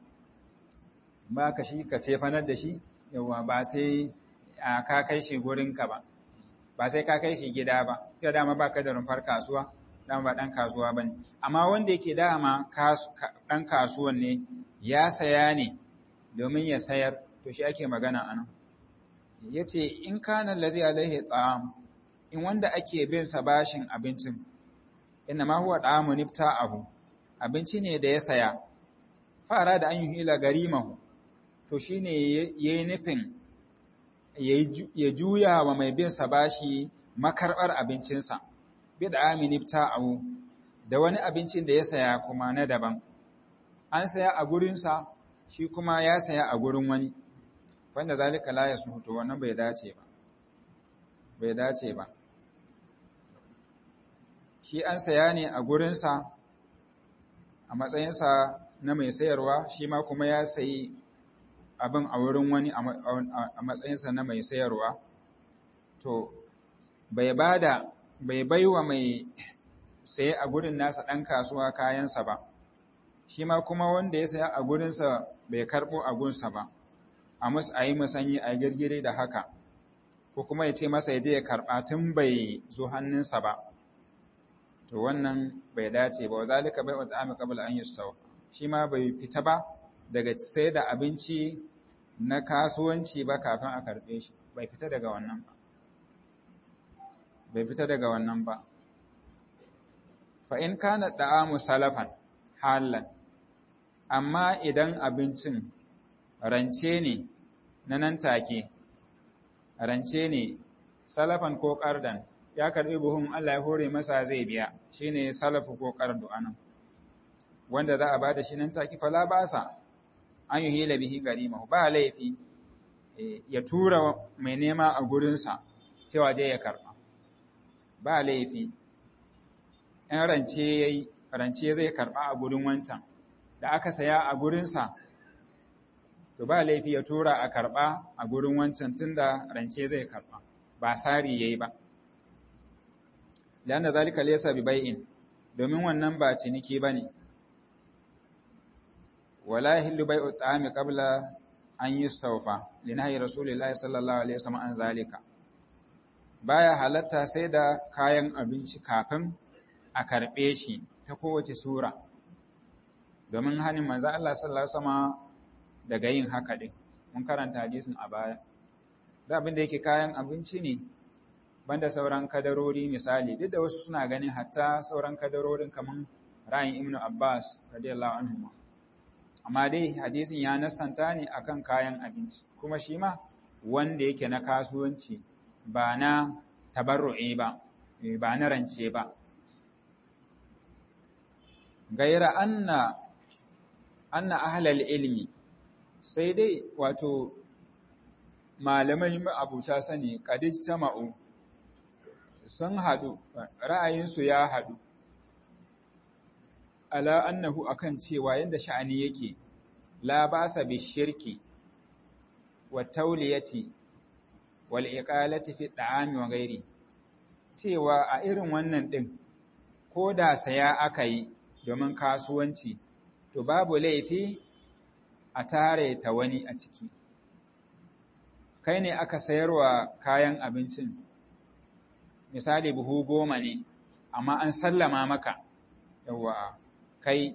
ba ka shi ka cefanar da shi yawa ba sai ka kai shi gurinka ba ba sai ka kai shi gida ba ta dama ba ka da rumfar kasuwa dama ba ɗan kasuwa ba ne amma wanda yake dama ɗan kasuwan ne ya saya ne domin ya sayar to shi ake magana a nan ya ce in kanan lazi alaihi tsam in wanda ake bin sa bashin abincin inna ma huwa ɗamu nifta abu abinci ne da ya saya fara da an yi hila garimahu to shine yayi nufin ya juya wa mai bin sa bashi makarbar abincinsa bid amin ibta'u da wani abincin da ya saya kuma na daban an saya a gurinsa shi kuma ya saya a gurin wani wanda zalika la yasmutu wannan bai dace ba bai dace ba shi an saya ne a gurinsa a matsayinsa na mai sayarwa shi ma kuma ya sayi abin a wurin wani a matsayinsa na mai sayarwa to bai bada bai baiwa mai saye a gurin nasa ɗan kasuwa kayansa ba shi ma kuma wanda ya saya a gurinsa bai karɓo a gunsa ba a mus a yi musanyi a girgire da haka ko kuma ya ce masa ya je ya karɓa tun bai zo hannunsa ba to wannan bai dace ba zalika bai wata ami qabla an yustaw shi ma bai fita ba daga sai da abinci na kasuwanci ba kafin a karɓe shi bai fita daga wannan ba bai fita daga wannan ba fa in kana da'amu salafan halan amma idan abincin rance ne na nan take rance ne salafan ko ƙardan ya karɓi buhun Allah ya hore masa zai biya shine salafu ko ƙardu anan wanda za a ba da shi nan take fala ba sa an yi hila bihi garima ba laifi ya tura mai nema a gurinsa cewa je ya karɓa ba laifi in rance yayi rance zai karɓa a gurin wancan da aka saya a gurinsa to ba laifi ya tura a karɓa a gurin wancan tunda rance zai karɓa ba sari yayi ba landa zalika laysa bi bai'in domin wannan ba ciniki bane wala yahillu bai'u ta'ami qabla an yustawfa linahi rasulillahi sallallahu alaihi wasallam an zalika baya halatta sai da kayan abinci kafin a karbe shi ta kowace sura domin hanin manzo Allah sallallahu alaihi wasallam daga yin haka din mun karanta hadisin a baya da abin da yake kayan abinci ne banda sauran kadarori misali duk da wasu suna ganin hatta sauran kadarorin kaman ra'ayin Ibn Abbas radiyallahu anhu amma dai hadisin ya nassanta ne akan kayan abinci kuma shi ma wanda yake na kasuwanci ba na tabarru'i ba ba na rance ba gaira anna anna ahlal ilmi sai dai wato malamai abuta sani kadij tama'u sun haɗu ra'ayinsu ya haɗu ala annahu akan cewa yanda sha'ani yake la basa bi shirki wa tauliyati wal iqalati fi da'ami wa ghairi cewa a irin wannan din ko da saya aka yi domin kasuwanci to babu laifi a tare ta wani a ciki kai ne aka sayarwa kayan abincin misali buhu goma ne amma an sallama maka yawa kai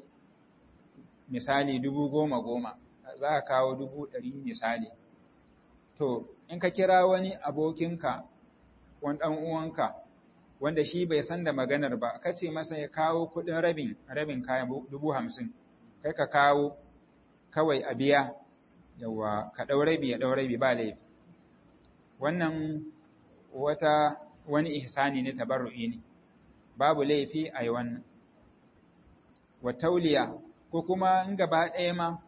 misali dubu goma goma za ka kawo dubu ɗari misali to in ka kira wani abokinka wani ɗan uwanka wanda shi bai san da maganar ba ka ce masa ya kawo kuɗin rabin rabin kayan dubu hamsin kai ka kawo kawai a biya yawa ka ɗau rabi ya ɗau rabi ba laifi wannan wata wani ihsani ne tabarru'i ne babu laifi a yi wannan wa tauliya ko kuma in gaba ɗaya ma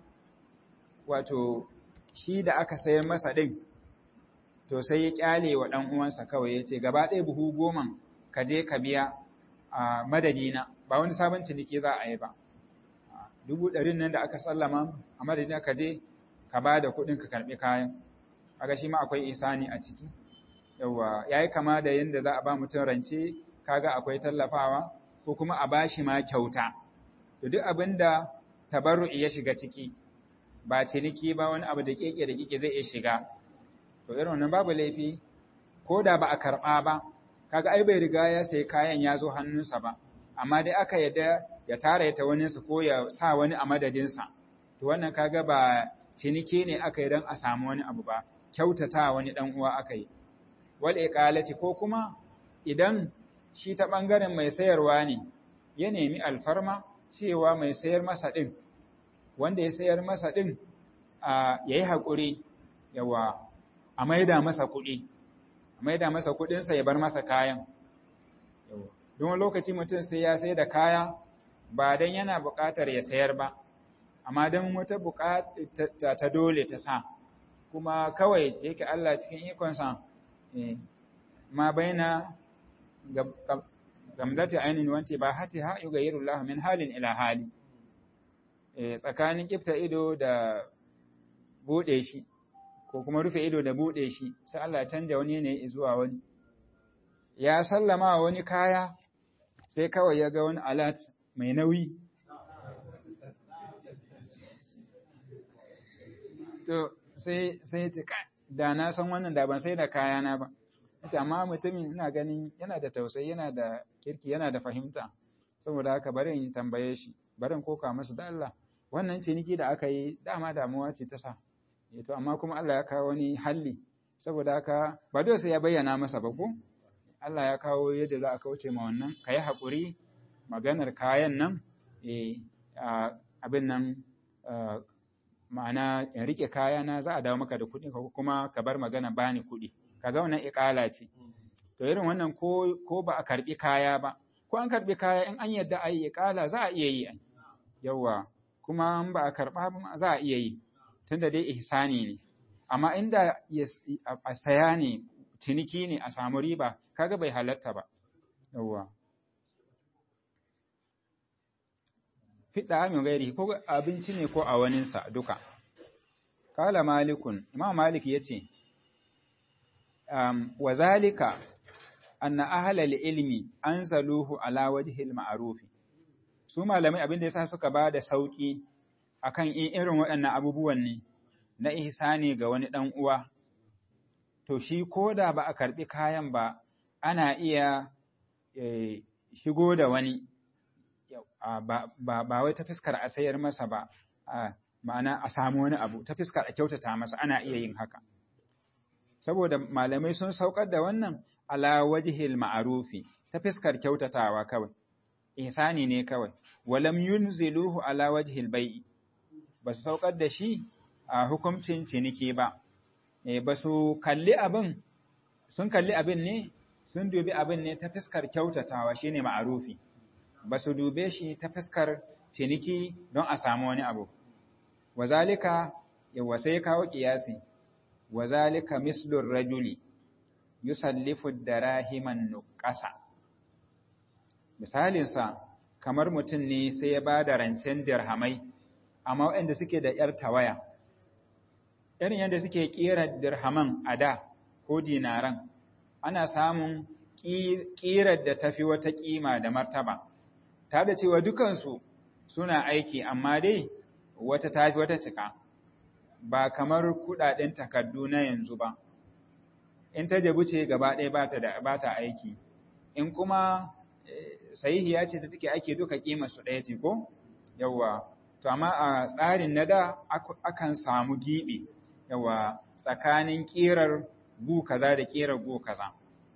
wato shi da aka sayar masa ɗin to sai ya ƙyale wa ɗan uwansa kawai ya ce gaba ɗaya buhu goma ka je ka biya a madadina ba wani sabon ciniki za a yi ba dubu ɗarin nan da aka sallama a madadina ka je ka ba da kuɗin ka karɓi kayan kaga shi ma akwai isani a ciki yawa yayi kama da yanda za a ba mutum rance kaga akwai tallafawa ko kuma a bashi ma kyauta to duk abinda tabarru'i ya shiga ciki ba ciniki ba wani abu da keke da keke zai iya shiga to irin wannan babu laifi ko da ba a karɓa ba kaga ai bai riga ya sayi kayan ya zo hannunsa ba amma dai aka yadda ya tara ta wani su ko ya sa wani a madadinsa to wannan kaga ba ciniki ne aka yi don a samu wani abu ba kyautata wani dan uwa aka yi wal iqalati ko kuma idan shi ta bangaren mai sayarwa ne ya nemi alfarma cewa mai sayar masa din wanda ya sayar masa din a yayi hakuri yawa a maida masa kuɗi a maida masa kuɗinsa ya bar masa kayan don lokaci mutum sai ya sai da kaya ba don yana buƙatar ya sayar ba amma don wata buƙata ta dole ta sa kuma kawai yake Allah cikin ikonsa ma baina gamdati ainin wanti ba hati ha yugayiru Allah min halin ila hali tsakanin kifta ido da bude shi ko kuma rufe ido da bude shi sai Allah ya canja wani ne zuwa wani ya sallama wani kaya sai kawai ya ga wani alat mai nauyi to sai sai ya ce da na san wannan da ban sai da kayana ba ce amma mutumin ina ganin yana da tausayi yana da kirki yana da fahimta saboda haka bari in tambaye shi bari in koka masa da Allah wannan ciniki da aka yi dama damuwa ce ta sa to amma kuma Allah ya kawo wani halli saboda haka ba dole sai ya bayyana masa ba ko Allah ya kawo yadda za a kauce ma wannan ka yi haƙuri maganar kayan nan abin nan ma'ana in rike kayana za a dawo maka da kuɗi kuma ka bar magana bani kuɗi kaga wannan iƙala ce to irin wannan ko ko ba a karbi kaya ba ko an karbi kaya in an yadda ayi iƙala za a iya yi yawa kuma in ba a karba za a iya yi tunda dai ihsani ne amma inda a saya ne ciniki ne a samu riba kaga bai halatta ba yawa fiɗa min gairi ko abinci ne ko a waninsa duka kala malikun imam malik ya ce um, wa zalika anna ahlal ilmi anzaluhu ala wajhil ma'rufi su malamai abin da yasa suka ba da sauki akan irin waɗannan abubuwan ne na ihsani ga wani dan uwa to shi koda ba a karbi kayan ba ana iya e, shigo da wani ba, ba, ba wai ta fiskar a sayar masa ba ma'ana a samu wani abu ta fiskar a kyautata masa ana iya yin haka saboda malamai sun saukar da wannan ala wajhil ma'rufi ta fiskar kyautatawa kawai ihsani ne kawai walam yunziluhu ala wajhil bai'i ba su saukar da shi a hukuncin ciniki ba e ba su kalli abin sun kalli abin ne sun dubi abin ne ta fiskar kyautatawa shine ma'rufi ba su dube shi ta fiskar ciniki don a samu wani abu wazalika yawa sai kawo kiyasi wazalika mislur rajuli yusallifu darahiman nuqasa misalinsa kamar mutum ne sai ya ba da rancen dirhamai amma waɗanda suke da ‘yar tawaya irin yadda suke ƙera dirhaman a da ko dinaran ana samun ƙirar da tafi wata ƙima da martaba ta da cewa dukansu suna aiki amma dai wata tafi wata cika ba kamar kudaden takardu na yanzu ba in ta jabu ce gaba ɗaya ba ta da ba ta aiki in kuma sahihiya ce ta take ake duka kima su ɗaya ce ko yawa to amma a tsarin na da akan samu gibi yawa tsakanin kirar gu kaza da kirar gu kaza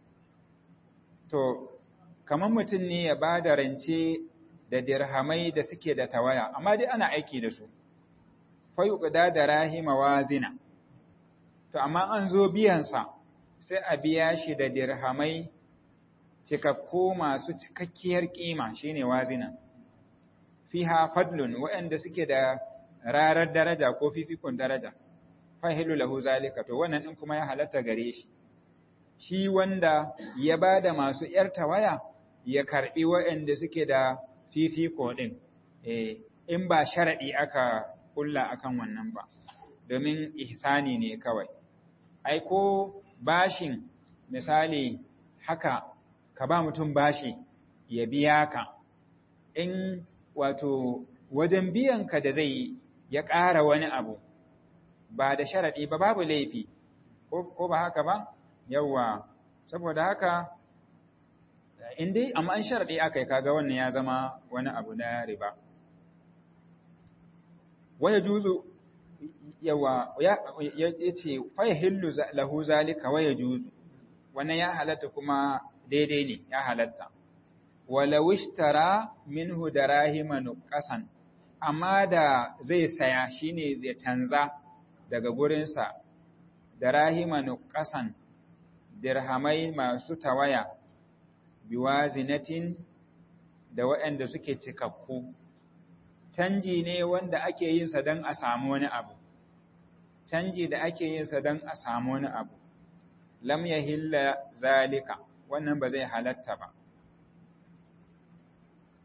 to kamar mutum ne ya ba da rance da dirhamai da suke da tawaya amma dai ana aiki da su fayuqda da rahima wazina to amma an zo biyansa sai a biya shi da dirhamai cikakku masu cikakkiyar kima shine wazina fiha fadlun waɗanda suke da rarar daraja ko fifikon daraja fahilu lahu zalika to wannan din kuma ya halatta gare shi shi wanda ya bada masu yar tawaya ya karbi waɗanda suke da fifiko din eh in ba sharadi aka kulla akan wannan ba domin ihsani ne kawai ai ko bashin misali haka ka ba mutum bashi ya biya ka in wato wajen biyan ka da zai ya ƙara wani abu ba da sharaɗi ba babu laifi ko ba haka ba yawwa saboda haka in dai amma an sharaɗi aka yi kaga wannan ya zama wani abu na riba waya juzu yawa ya ce faya hillu lahu zalika waya juzu wannan ya halatta kuma daidai ne ya halatta walau ishtara minhu darahima nuqasan amma da zai saya shine zai canza daga gurinsa darahima nuqasan dirhamai masu tawaya biwazinatin da waɗanda suke cikakku canji ne wanda ake yin sa don a samu wani abu canji da ake yin sa don a samu wani abu lam yahilla zalika wannan ba zai halatta ba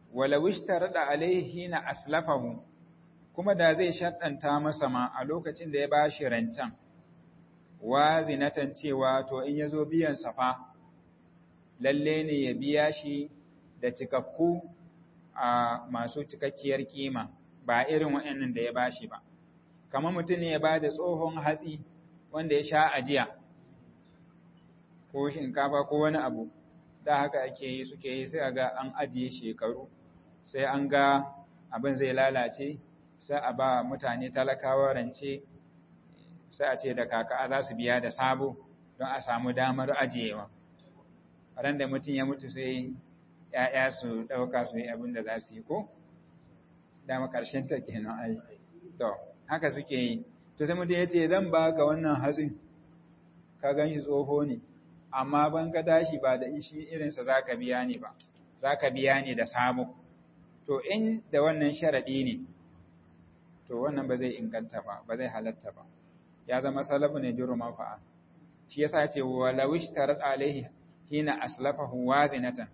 wala wishtar da alaihi na aslafahu kuma da zai shaɗanta masa ma a lokacin da ya ba shi rancen wa zinatan cewa to in ya zo biyan safa lalle ne ya biya shi da cikakku a masu cikakkiyar kima ba irin waɗannan da ya ba shi ba kamar mutum ne ya ba da tsohon hatsi wanda ya sha ajiya ko shinkafa ko wani abu da haka ake yi suke yi sai a ga an ajiye shekaru sai an ga abin zai lalace sai a ba mutane talakawa rance sai a ce da kaka za su biya da sabo don a samu damar ajiyewa ran da mutum ya mutu sai ‘ya'ya su ɗauka su yi abin da za su yi ko dama ƙarshen ta kenan ai to haka suke yi to sai mutum ya ce zan ba ga wannan hatsin ka gan shi tsoho ne amma ban ka tashi ba da ishi irinsa za ka biya ne ba za ka biya ne da sabo to in da wannan sharaɗi ne to wannan ba zai inganta ba ba zai halatta ba ya zama salafu ne jiru manfa'a shi yasa ce walawish tarat alaihi hina aslafahu wazinatan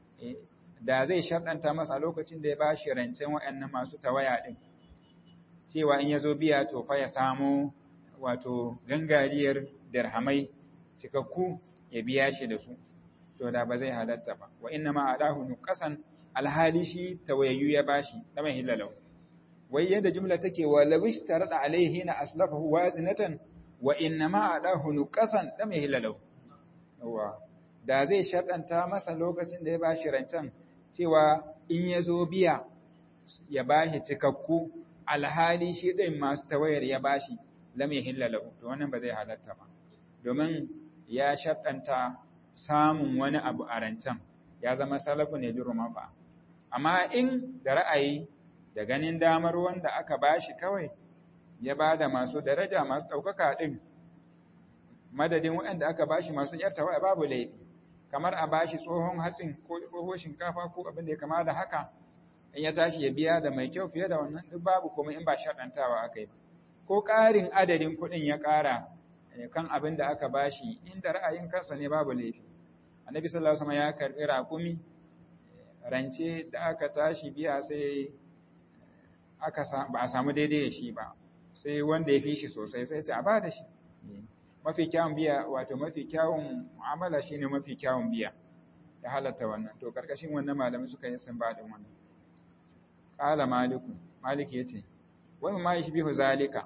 da zai sharɗanta masa lokacin da ya ba shi rancen waɗannan masu tawaya ɗin cewa in ya zo biya to fa ya samu wato gangariyar dirhamai cikakku ya biya shi da su to da ba zai halatta ba wa inna ma adahu nuqasan alhali shi tawayyu ya bashi da mai hilalau wai yadda jumla take wa lawish tarada alaihi na aslafahu wazinatan wa inna ma adahu nuqasan da mai hilalau yawa da zai sharɗanta masa lokacin da ya bashi rancen cewa in ya zo biya ya bashi cikakku alhali shi ɗin masu tawayar ya bashi lam yahilla lahu to wannan ba zai halatta ba domin ya sharɗanta samun wani abu a rancen ya zama salafu ne jiru mafa amma in da ra'ayi da ganin damar wanda aka bashi kawai ya ba da masu daraja masu ɗaukaka ɗin madadin waɗanda aka bashi masu yartawa babu laifi kamar a bashi tsohon hatsin ko tsohon shinkafa ko abin da ya kama da haka in ya tashi ya biya da mai kyau fiye da wannan duk babu kuma in ba shaɗantawa aka yi ba ko ƙarin adadin kuɗin ya ƙara kan abin da aka bashi inda ra'ayin kansa ne babu laifi annabi sallallahu alaihi wasallam ya karbi raƙumi rance da aka tashi biya sai aka ba a samu daidai da shi ba sai wanda ya fi shi sosai sai ce a ba da shi mafi kyawun biya wato mafi kyawun mu'amala shine mafi kyawun biya ya halatta wannan to karkashin wannan malamai suka yi sun baɗin wannan qala maliku maliki yace wai ma yashbihu zalika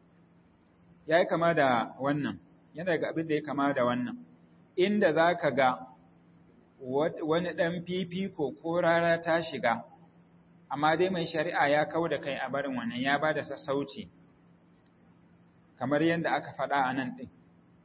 yayi kama da wannan yana daga abin da ya kama da wannan inda zaka ga wani dan fifiko ko rara ta shiga amma dai mai shari'a ya kau da kai a barin wannan ya bada sassauci kamar yadda aka faɗa a nan ɗin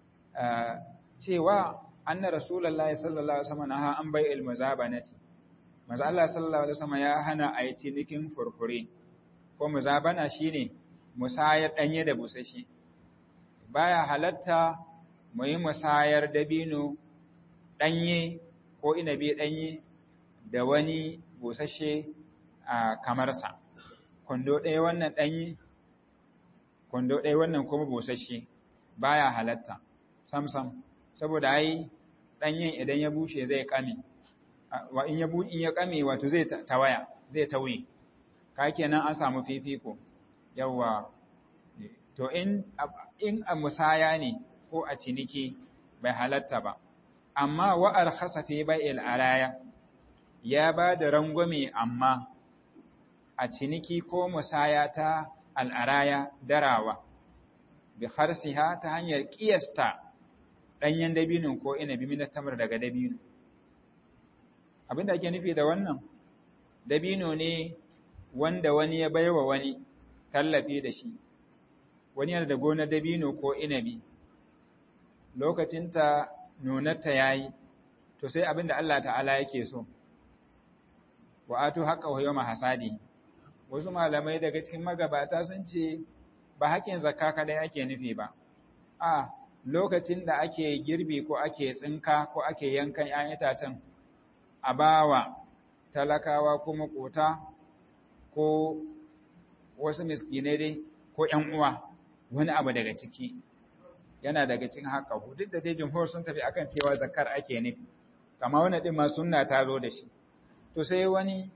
cewa anna rasulullahi sallallahu alaihi wasallam naha an bai ilmu zabanati manzo Allah sallallahu alaihi wasallam ya hana a yi cinikin furfure ko muzabana shine musayar danye da busashi baya halatta mu yi musayar dabino danye ko inabi danye da wani busashe a kamarsa kwando ɗaya wannan ɗanye kwando ɗaya wannan kuma busasshe baya halatta samsam saboda ai ɗanyen idan ya bushe zai kame wa in ya in ya kame wato zai tawaya zai tauye ka kenan an samu fifiko yawa to in in a musaya ne ko a ciniki bai halatta ba amma wa arkhasa fi bai'il araya ya ba da rangwame amma a ciniki ko musaya ta al'araya darawa, bi harsiha ta hanyar ƙiyasta ɗanyen dabinin ko inabi minar tamar daga dabino. Abin da ake nufi da wannan, dabino ne wanda wani ya baiwa wani tallafi da shi, wani yana da gonar dabino ko inabi, lokacinta nunarta ya yi, to sai abin da Allah ta'ala yake so, wa'atu haƙa wa yau hasadi. wasu malamai daga cikin magabata sun ce ba haƙƙin zakka kadai ake nufi ba a lokacin da ake girbi ko ake tsinka ko ake yankan 'ya'yan itacen a bawa talakawa ko makota ko wasu miskinai dai ko ƴan uwa wani abu daga ciki yana daga cikin haka duk da dai jumhur sun tafi akan cewa zakkar ake nufi kama wani din ma sunna ta zo da shi to sai wani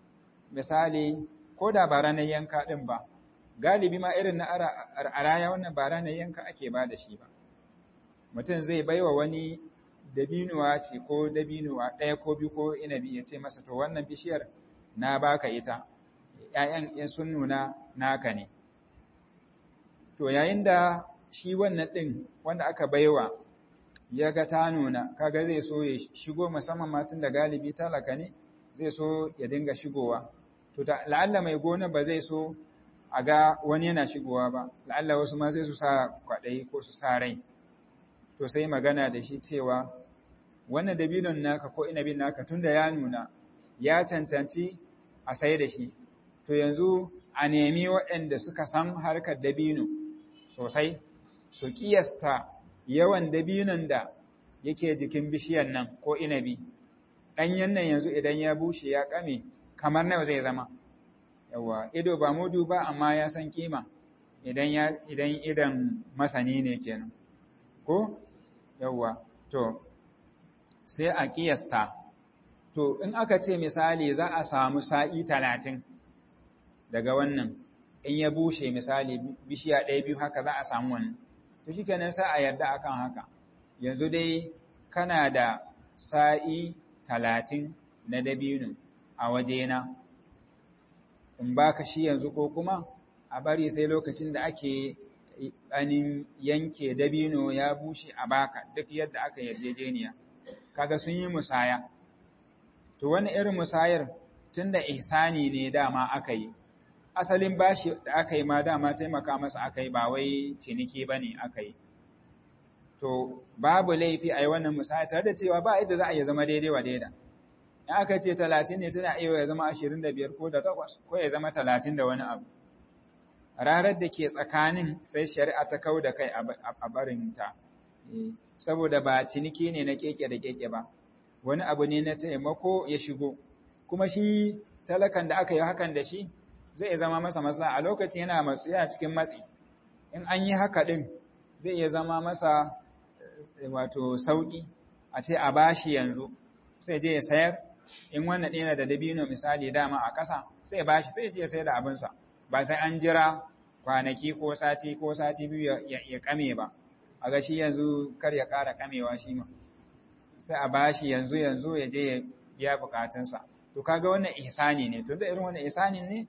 misali ko da ba ranar yanka ɗin ba galibi ma irin na araya wannan ba ranar yanka ake ba da shi ba mutum zai baiwa wani dabinuwa ce ko dabinuwa ɗaya ko biyu ko inabi ya ce masa to wannan bishiyar na baka ita ‘ya'yan in sun nuna naka ne to yayin da shi wannan ɗin wanda aka baiwa ya ga ta nuna kaga zai so ya shigo musamman matan da galibi talaka ne zai so ya dinga shigowa to la'alla mai gona ba zai so a ga wani yana shigowa ba la'alla wasu ma sai su sa kwaɗayi ko su sa rai to sai magana da shi cewa wannan dabinon naka ko inabin naka tunda ya nuna ya cancanci a sai da shi to yanzu a nemi waɗanda suka san harkar dabino sosai su kiyasta yawan dabinon da yake jikin bishiyar nan ko inabi ɗanyen nan yanzu idan ya bushe ya ƙame kamar nawa zai zama yawa ido ba mudu ba amma ya san kima idan ya idan idan masani ne kenan ko yawa to sai a kiyasta to in aka ce misali za a samu sa'i talatin daga wannan in ya bushe misali bishiya ɗaya biyu haka za a samu wannan to shi kenan sai a yarda akan haka yanzu dai kana da sa'i talatin na dabino a wajena in baka shi yanzu ko kuma a bari sai lokacin da ake anin yanke dabino ya bushe a baka duk yadda aka yarjejeniya kaga sun yi musaya to wani irin musayar tunda ihsani ne dama aka yi asalin bashi da aka yi ma dama taimaka masa aka yi ba wai ciniki bane aka yi to babu laifi a yi wannan musaya tare da cewa ba yadda za a yi zama daidai wa daida in aka ce talatin ne tana iya ya zama ashirin da biyar ko da takwas ko ya zama talatin da wani abu rarar da ke tsakanin sai shari'a ta kau da kai a barinta saboda ba ciniki ne na keke da keke ba wani abu ne na taimako ya shigo kuma shi talakan da aka yi hakan da shi zai zama masa matsala a lokacin yana matsu yana cikin matsi in an yi haka din zai iya zama masa wato sauki a ce a bashi yanzu sai je ya sayar in wannan ɗaya da dabino misali dama a ƙasa sai bashi sai je ya sayar da abinsa ba sai an jira kwanaki ko sati ko sati biyu ya kame ba a ga shi yanzu kar ya ƙara kamewa shi ma sai a bashi yanzu yanzu ya je ya biya bukatunsa to kaga wannan ihsani ne to da irin wannan ihsanin ne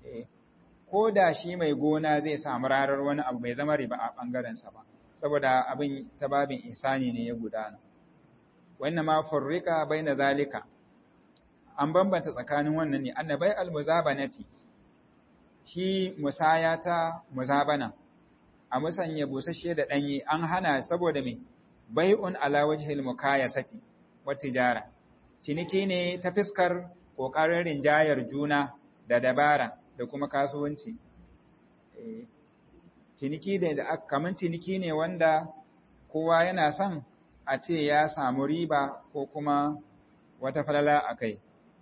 ko da shi mai gona zai samu rarar wani abu bai zama riba a bangaren sa ba saboda abin ta babin ihsani ne ya gudana wannan ma furrika baina zalika an bambanta tsakanin wannan ne annabai almuzabanati shi musaya ta muzabana a musanya busasshe da danye an hana saboda me bai'un ala wajhil mukayasati wa tijara ciniki ne ta fiskar kokarin rinjayar juna da dabara da kuma kasuwanci ciniki da kaman ciniki ne wanda kowa yana son a ce ya samu riba ko kuma wata falala a kai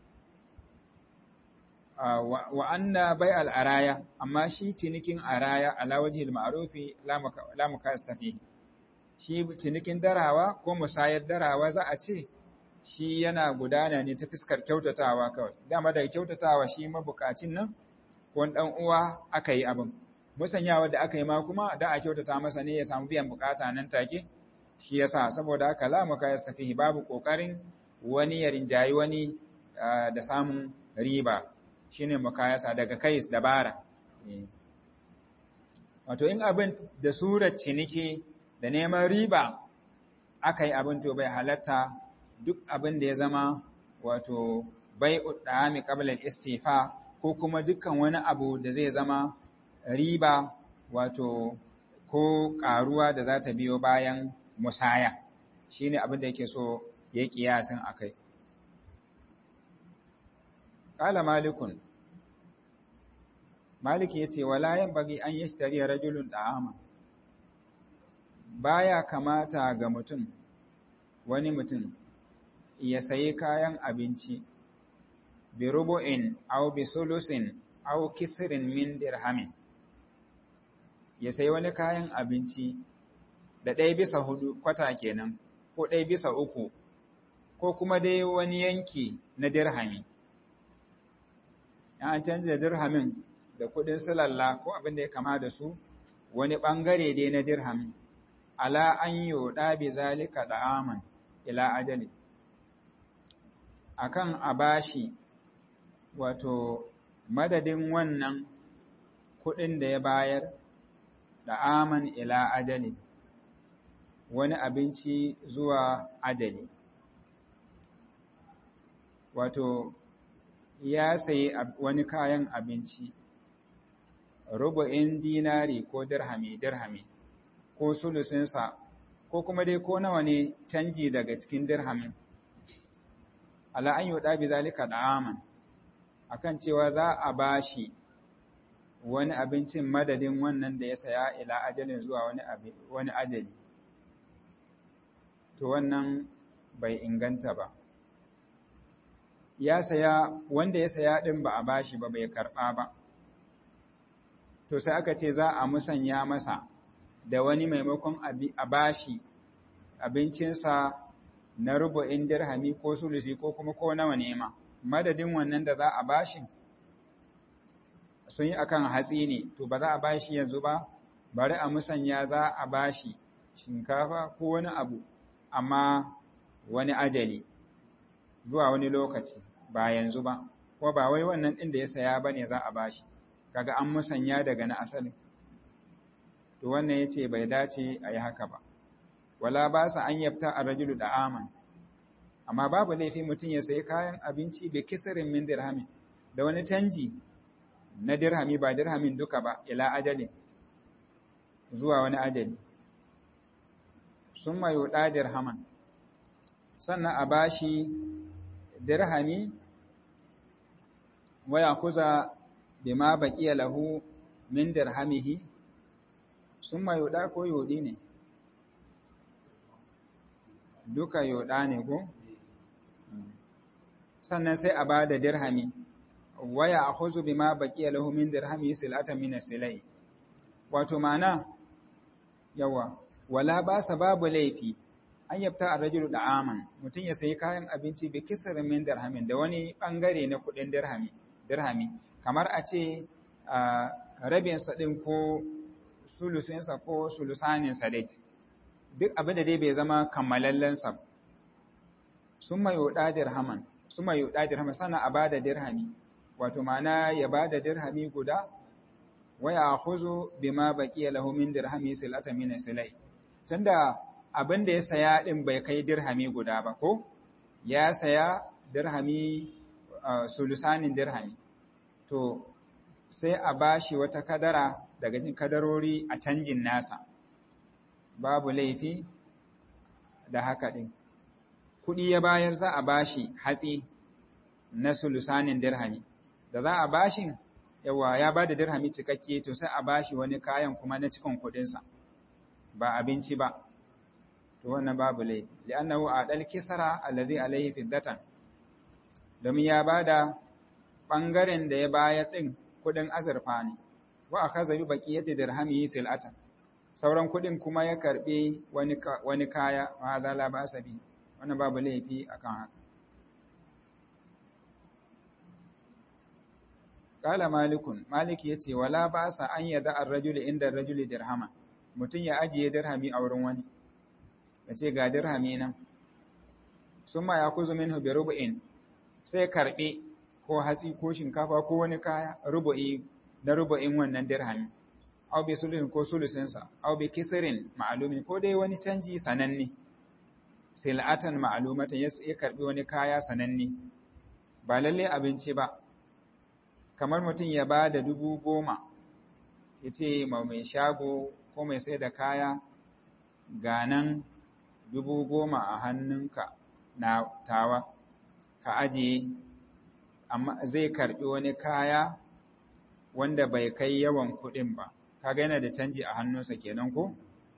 wa anna bai al'araya amma shi cinikin araya ala wajhil ma'rufi la mukasta fihi shi cinikin darawa ko musayar darawa za a ce shi yana gudana ne ta fiskar kyautatawa kawai dama daga kyautatawa shi mabukacin nan ko dan uwa aka yi abin musanyawa da aka yi ma kuma da a kyautata masa ne ya samu biyan bukata nan take shi yasa saboda haka la muka yastafihi babu kokarin wani ya rinjayi wani da samun riba shine mukayasa daga kai dabara wato in abin da surar ciniki da neman riba aka yi abin to bai halatta duk abin da ya zama wato bai uddami qabla istifa ko kuma dukkan wani abu da zai zama riba wato ko karuwa da za ta biyo bayan musaya shine abin da yake so ya kiyasin akai qala malikun maliki yace wala yanbaghi an yashtari rajulun da'ama baya kamata ga mutum wani mutum ya sayi kayan abinci bi rubu'in aw bi sulusin aw kisrin min dirhamin ya sayi wani kayan abinci da ɗaya bisa hudu kwata kenan ko ɗaya bisa uku ko kuma dai wani yanki na dirhami an canza dirhamin da kudin silalla ko abin da ya kama da su wani bangare dai na dirhamin ala an yoda bi zalika da'aman ila ajali akan a bashi wato madadin wannan kudin da ya bayar da'aman ila ajali wani abinci zuwa ajali wato ya sayi wani kayan abinci rubu'in dinari ko dirhami dirhami ko sulusinsa ko kuma dai ko nawa ne canji daga cikin dirhamin ala an yuda bi zalika da'aman akan cewa za a bashi wani abincin madadin wannan da ya saya ila ajalin zuwa wani wani ajali to wannan bai inganta ba ya saya wanda ya saya din ba a bashi ba bai karba ba to sai aka ce za a musanya masa da wani maimakon a bashi abincinsa na rubu'in dirhami ko sulusi ko kuma ko nawa nema madadin wannan da za a bashi sun yi akan hatsi ne to ba za a bashi yanzu ba bari a musanya za a bashi shinkafa ko wani abu amma wani ajali zuwa wani lokaci ba yanzu ba ko ba wai wannan ɗin da ya saya ba ne za a bashi kaga an musanya daga na asali to wannan ya ce bai dace a yi haka ba wala ba sa an yabta a rajulu da aman amma babu laifi mutum ya sayi kayan abinci bai kisirin min dirhamin da wani canji na dirhami ba dirhamin duka ba ila ajalin zuwa wani ajali sun mayo ɗa dirhaman sannan a bashi dirhami waya kuza bima baqiya lahu min dirhamihi summa yuda ko yudi ne duka yuda ne ko sannan sai a bada dirhami waya akhuzu bima baqiya lahu min dirhamihi silatan min silai wato mana yawa wala ba babu laifi an yabta ar-rajulu da'aman mutun ya sayi kayan abinci bi kisrin min dirhamin da wani bangare na kudin dirhami dirhami kamar a ce rabinsa ɗin ko sulusinsa ko sulusaninsa dai duk abin da dai bai zama kammalallensa sun mai yoɗa dirhaman sun mai yoɗa dirhaman sana a ba da dirhami wato mana ya ba da dirhami guda waya huzu bi ma baƙi lahu min dirhami silata min silai tunda abin da ya saya ɗin bai kai dirhami guda ba ko ya saya dirhami sulusanin dirhami to sai a bashi wata kadara daga cikin kadarori a canjin nasa babu laifi da haka din kudi ya bayar za a bashi hatsi na sulusanin dirhami da za a bashin yawa ya bada dirhami cikakke to sai a bashi wani kayan kuma na cikin kudinsa ba abinci ba to wannan babu laifi li'annahu adal kisara allazi alaihi fiddatan domin ya bada ɓangaren da ya bayar ɗin kuɗin azurfa ne, wa a kaza yi baƙi yadda dirhami sil'atan, sauran kuɗin kuma ya karɓe wani kaya ma zala ba sabi, wani babu laifi a kan haka. Ƙala malikun, maliki ya ce, wala ba sa an yada an rajuli inda rajuli dirhama, mutum ya ajiye dirhami a wurin wani, ya ce ga dirhami nan, sun ma ya kuzu min hubi rubu'in, sai karɓe ko hatsi ko shinkafa ko wani kaya rubu'i na rubu'in wannan dirhami aw bi sulhin ko sulusinsa aw bi kisrin ma'lumin ko dai wani canji sananne sil'atan ma'lumatan ya karbi wani kaya sananne ba lalle abinci ba kamar mutum ya ba da dubu goma ya ce ma mai shago ko mai sai da kaya ganan dubu goma a hannunka na tawa ka ajiye amma zai karbi wani kaya wanda bai kai yawan kuɗin ba kaga yana da canji a hannunsa kenan ko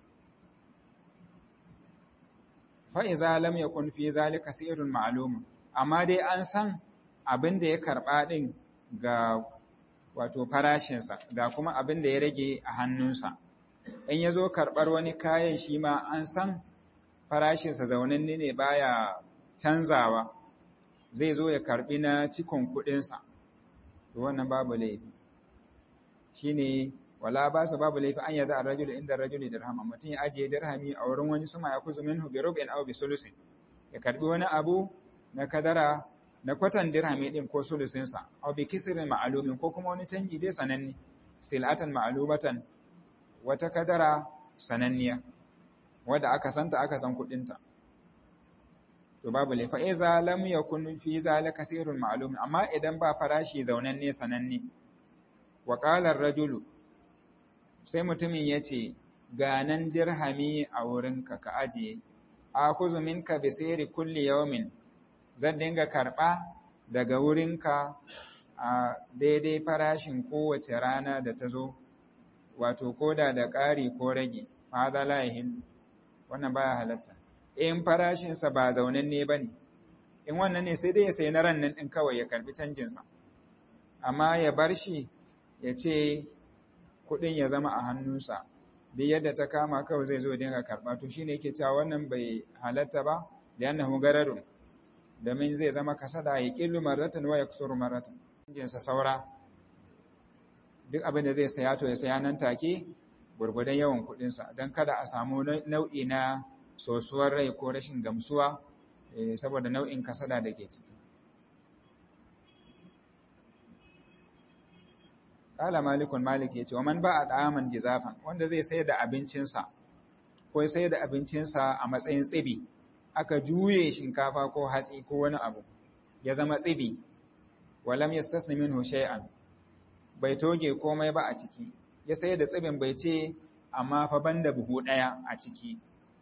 fa iza lam yakun fi zalika sirrun ma'lum amma dai an san abin da ya karba din ga wato farashinsa ga kuma abin da ya rage a hannunsa in ya zo karɓar wani kayan shi ma an san farashinsa zaunanne ne baya canzawa zai zo ya karɓi na cikon kuɗinsa to wannan babu laifi shine wala ba su babu laifi an yada ar-rajul inda ar-rajuli dirham mutum ya ajiye dirhami a wurin wani suma ya kuzu minhu bi rub'in aw bi sulusin ya karbi wani abu na kadara na kwatan dirhami din ko sulusin sa aw bi kisrin ma'lumin ko kuma wani canji dai sananne silatan ma'lumatan wata kadara sananniya wadda aka santa aka san kudinta to babu laifa iza lam yakun fi zalika sirrun ma'lum amma idan ba farashi zaunanne sananne wa qala ar-rajulu sai mutumin yace ga nan dirhami a wurinka ka ajiye akuzu minka bi sayri kulli yawmin zan dinga karba daga wurinka a daidai farashin kowace rana da ta zo wato koda da ƙari ko rage ma za la yahin wannan baya halatta in farashinsa ba zaunanne ba ne in wannan ne sai dai ya sayi na ran nan ɗin kawai ya karbi canjinsa amma ya bar shi ya ce kuɗin ya zama a hannunsa duk yadda ta kama kawai zai zo dinga karɓa to shine yake cewa wannan bai halatta ba da yannahu gararun domin zai zama kasada ya ƙillu marratan wa yaksuru marratan canjinsa saura duk abin da zai saya to ya saya nan take gurgudan yawan kuɗinsa don kada a samu nau'i na sosuwar rai ko rashin gamsuwa saboda nau'in kasada da ke ciki. Kala malikun malik ya ce, wa man ba a ɗaman jizafan wanda zai sayar da abincinsa, ko sayar da abincinsa a matsayin tsibi, aka juye shinkafa ko hatsi ko wani abu, ya zama tsibi, walam ya sasni min shay'an bai toge komai ba a ciki, ya sayar da tsibin bai ce, amma fa banda buhu ɗaya a ciki.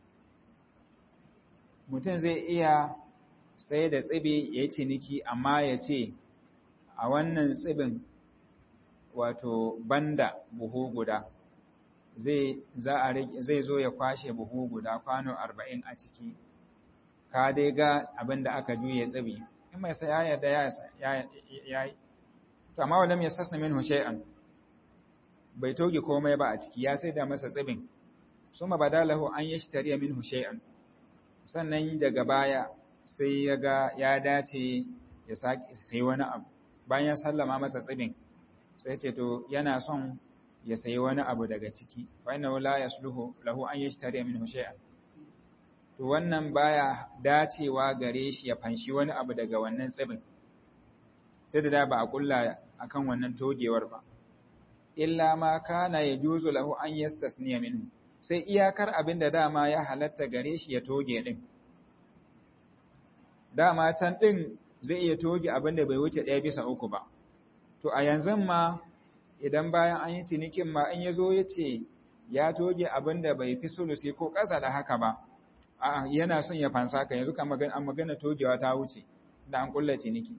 mutum zai iya sai da tsibi ya yi ciniki amma ya ce a wannan tsibin wato banda buhu guda zai zo ya kwashe buhu guda kwano arba'in a ciki ka dai ga abin da aka juye tsibi in mai saya yarda ya yi to amma wadda mai sassa min hushe'an bai toge komai ba a ciki ya sai da masa tsibin suma badalahu an yi shi tariya min hushe'an sannan daga baya sai ya ga ya dace ya sai wani abu bayan ya sallama masa tsibin sai ce to yana son ya sayi wani abu daga ciki fa inna la yasluhu lahu an yashtari minhu shay'an to wannan baya dacewa gare shi ya fanshi wani abu daga wannan tsibin ta da ba a kulla akan wannan togewar ba illa ma kana yajuzu lahu an yastasniya minhu sai iyakar abin da dama ya halatta gare shi ya toge ɗin. Dama can ɗin zai iya toge abin da bai wuce ɗaya bisa uku ba. To a yanzu ma idan bayan an yi cinikin ma in ya zo ya ce ya toge abin da bai fi sulusi ko ƙasa da haka ba, a yana son ya fansa ka yanzu kan an magana togewa ta wuce da an ƙulla ciniki.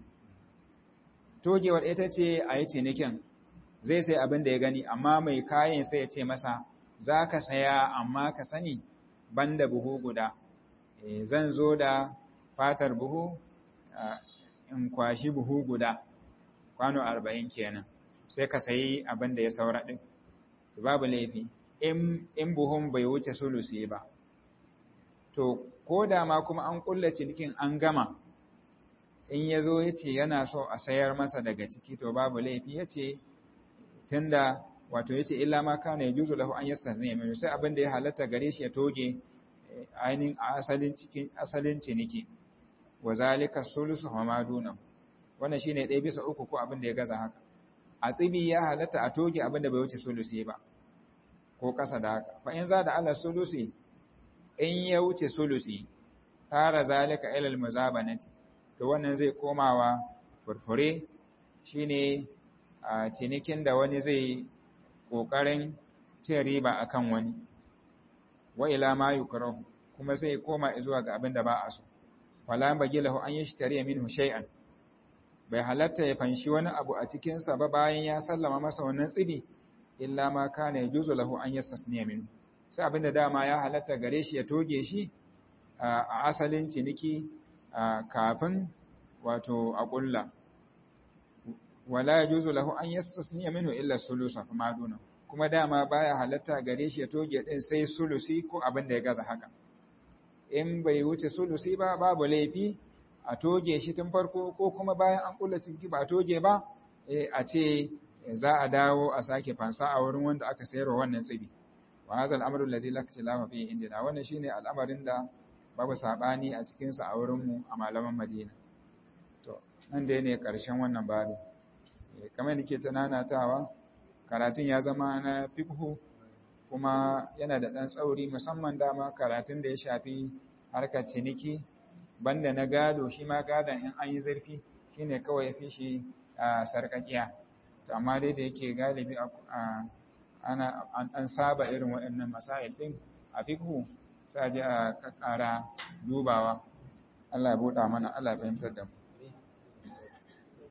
Togewar ita ce a yi cinikin zai sai abin da ya gani amma mai kayan sai ya ce masa za ka saya amma ka sani banda buhu guda e, zan zo da fatar buhu in kwashi buhu guda kwano arba'in kenan sai ka sayi abin da ya saura ɗin babu laifi in buhun bai wuce sulusi ba to ko da ma kuma an kulla cinikin an gama in ya zo ya ce yana so a sayar masa daga ciki to babu laifi ya ce tunda wato yace illa ma kana yajuzu lahu an yastazniya min sai abin da ya halatta gare shi ya toge ainihin asalin cikin asalin ciniki wa zalika sulusu wa ma duna wannan shine ɗaya bisa uku ko abin da ya gaza haka a tsibi ya halatta a toge abin da bai wuce sulusi ba ko kasa da haka fa in za da ala sulusi in ya wuce sulusi tara zalika ila almuzabanati to wannan zai komawa furfure shine a cinikin da wani zai ƙoƙarin cin riba a kan wani, wa ila ma yukrahu kuma sai koma zuwa ga abin da ba a so. Fala bagi lahu an yi shtariya minhu shay'an. Bai halatta ya fanshi wani abu a cikinsa ba bayan ya sallama masa wannan tsibi, illa ma kana yajuzu lahu an yastasniya minhu. Sai abin da dama ya halatta gare shi ya toge shi a asalin ciniki kafin wato a ƙulla. wala yajuzu lahu an yastasniya minhu illa sulusa fa maduna kuma dama baya halatta gare shi ya toge din sai sulusi ko abin da ya gaza haka in bai wuce sulusi ba babu laifi a toge shi tun farko ko kuma bayan an kula cinki ba a toge ba a ce za a dawo a sake fansa a wurin wanda aka sayarwa wannan tsibi wa hadha al-amru allazi la ikhtilafa fihi indina wannan shine al'amarin da babu sabani a cikin sa a wurin mu a malaman Madina to nan dai ne karshen wannan babu kamar nake tananatawa karatun ya zama na fiqhu kuma yana da dan tsauri musamman dama karatun da ya shafi harkar ciniki banda na gado shi ma gadon in an yi zurfi shine kawai ya fi shi a sarkakiya to amma dai da yake galibi ana an saba irin waɗannan masail din a fiqhu sai a je a ƙara dubawa Allah ya buɗa mana Allah ya fahimtar da mu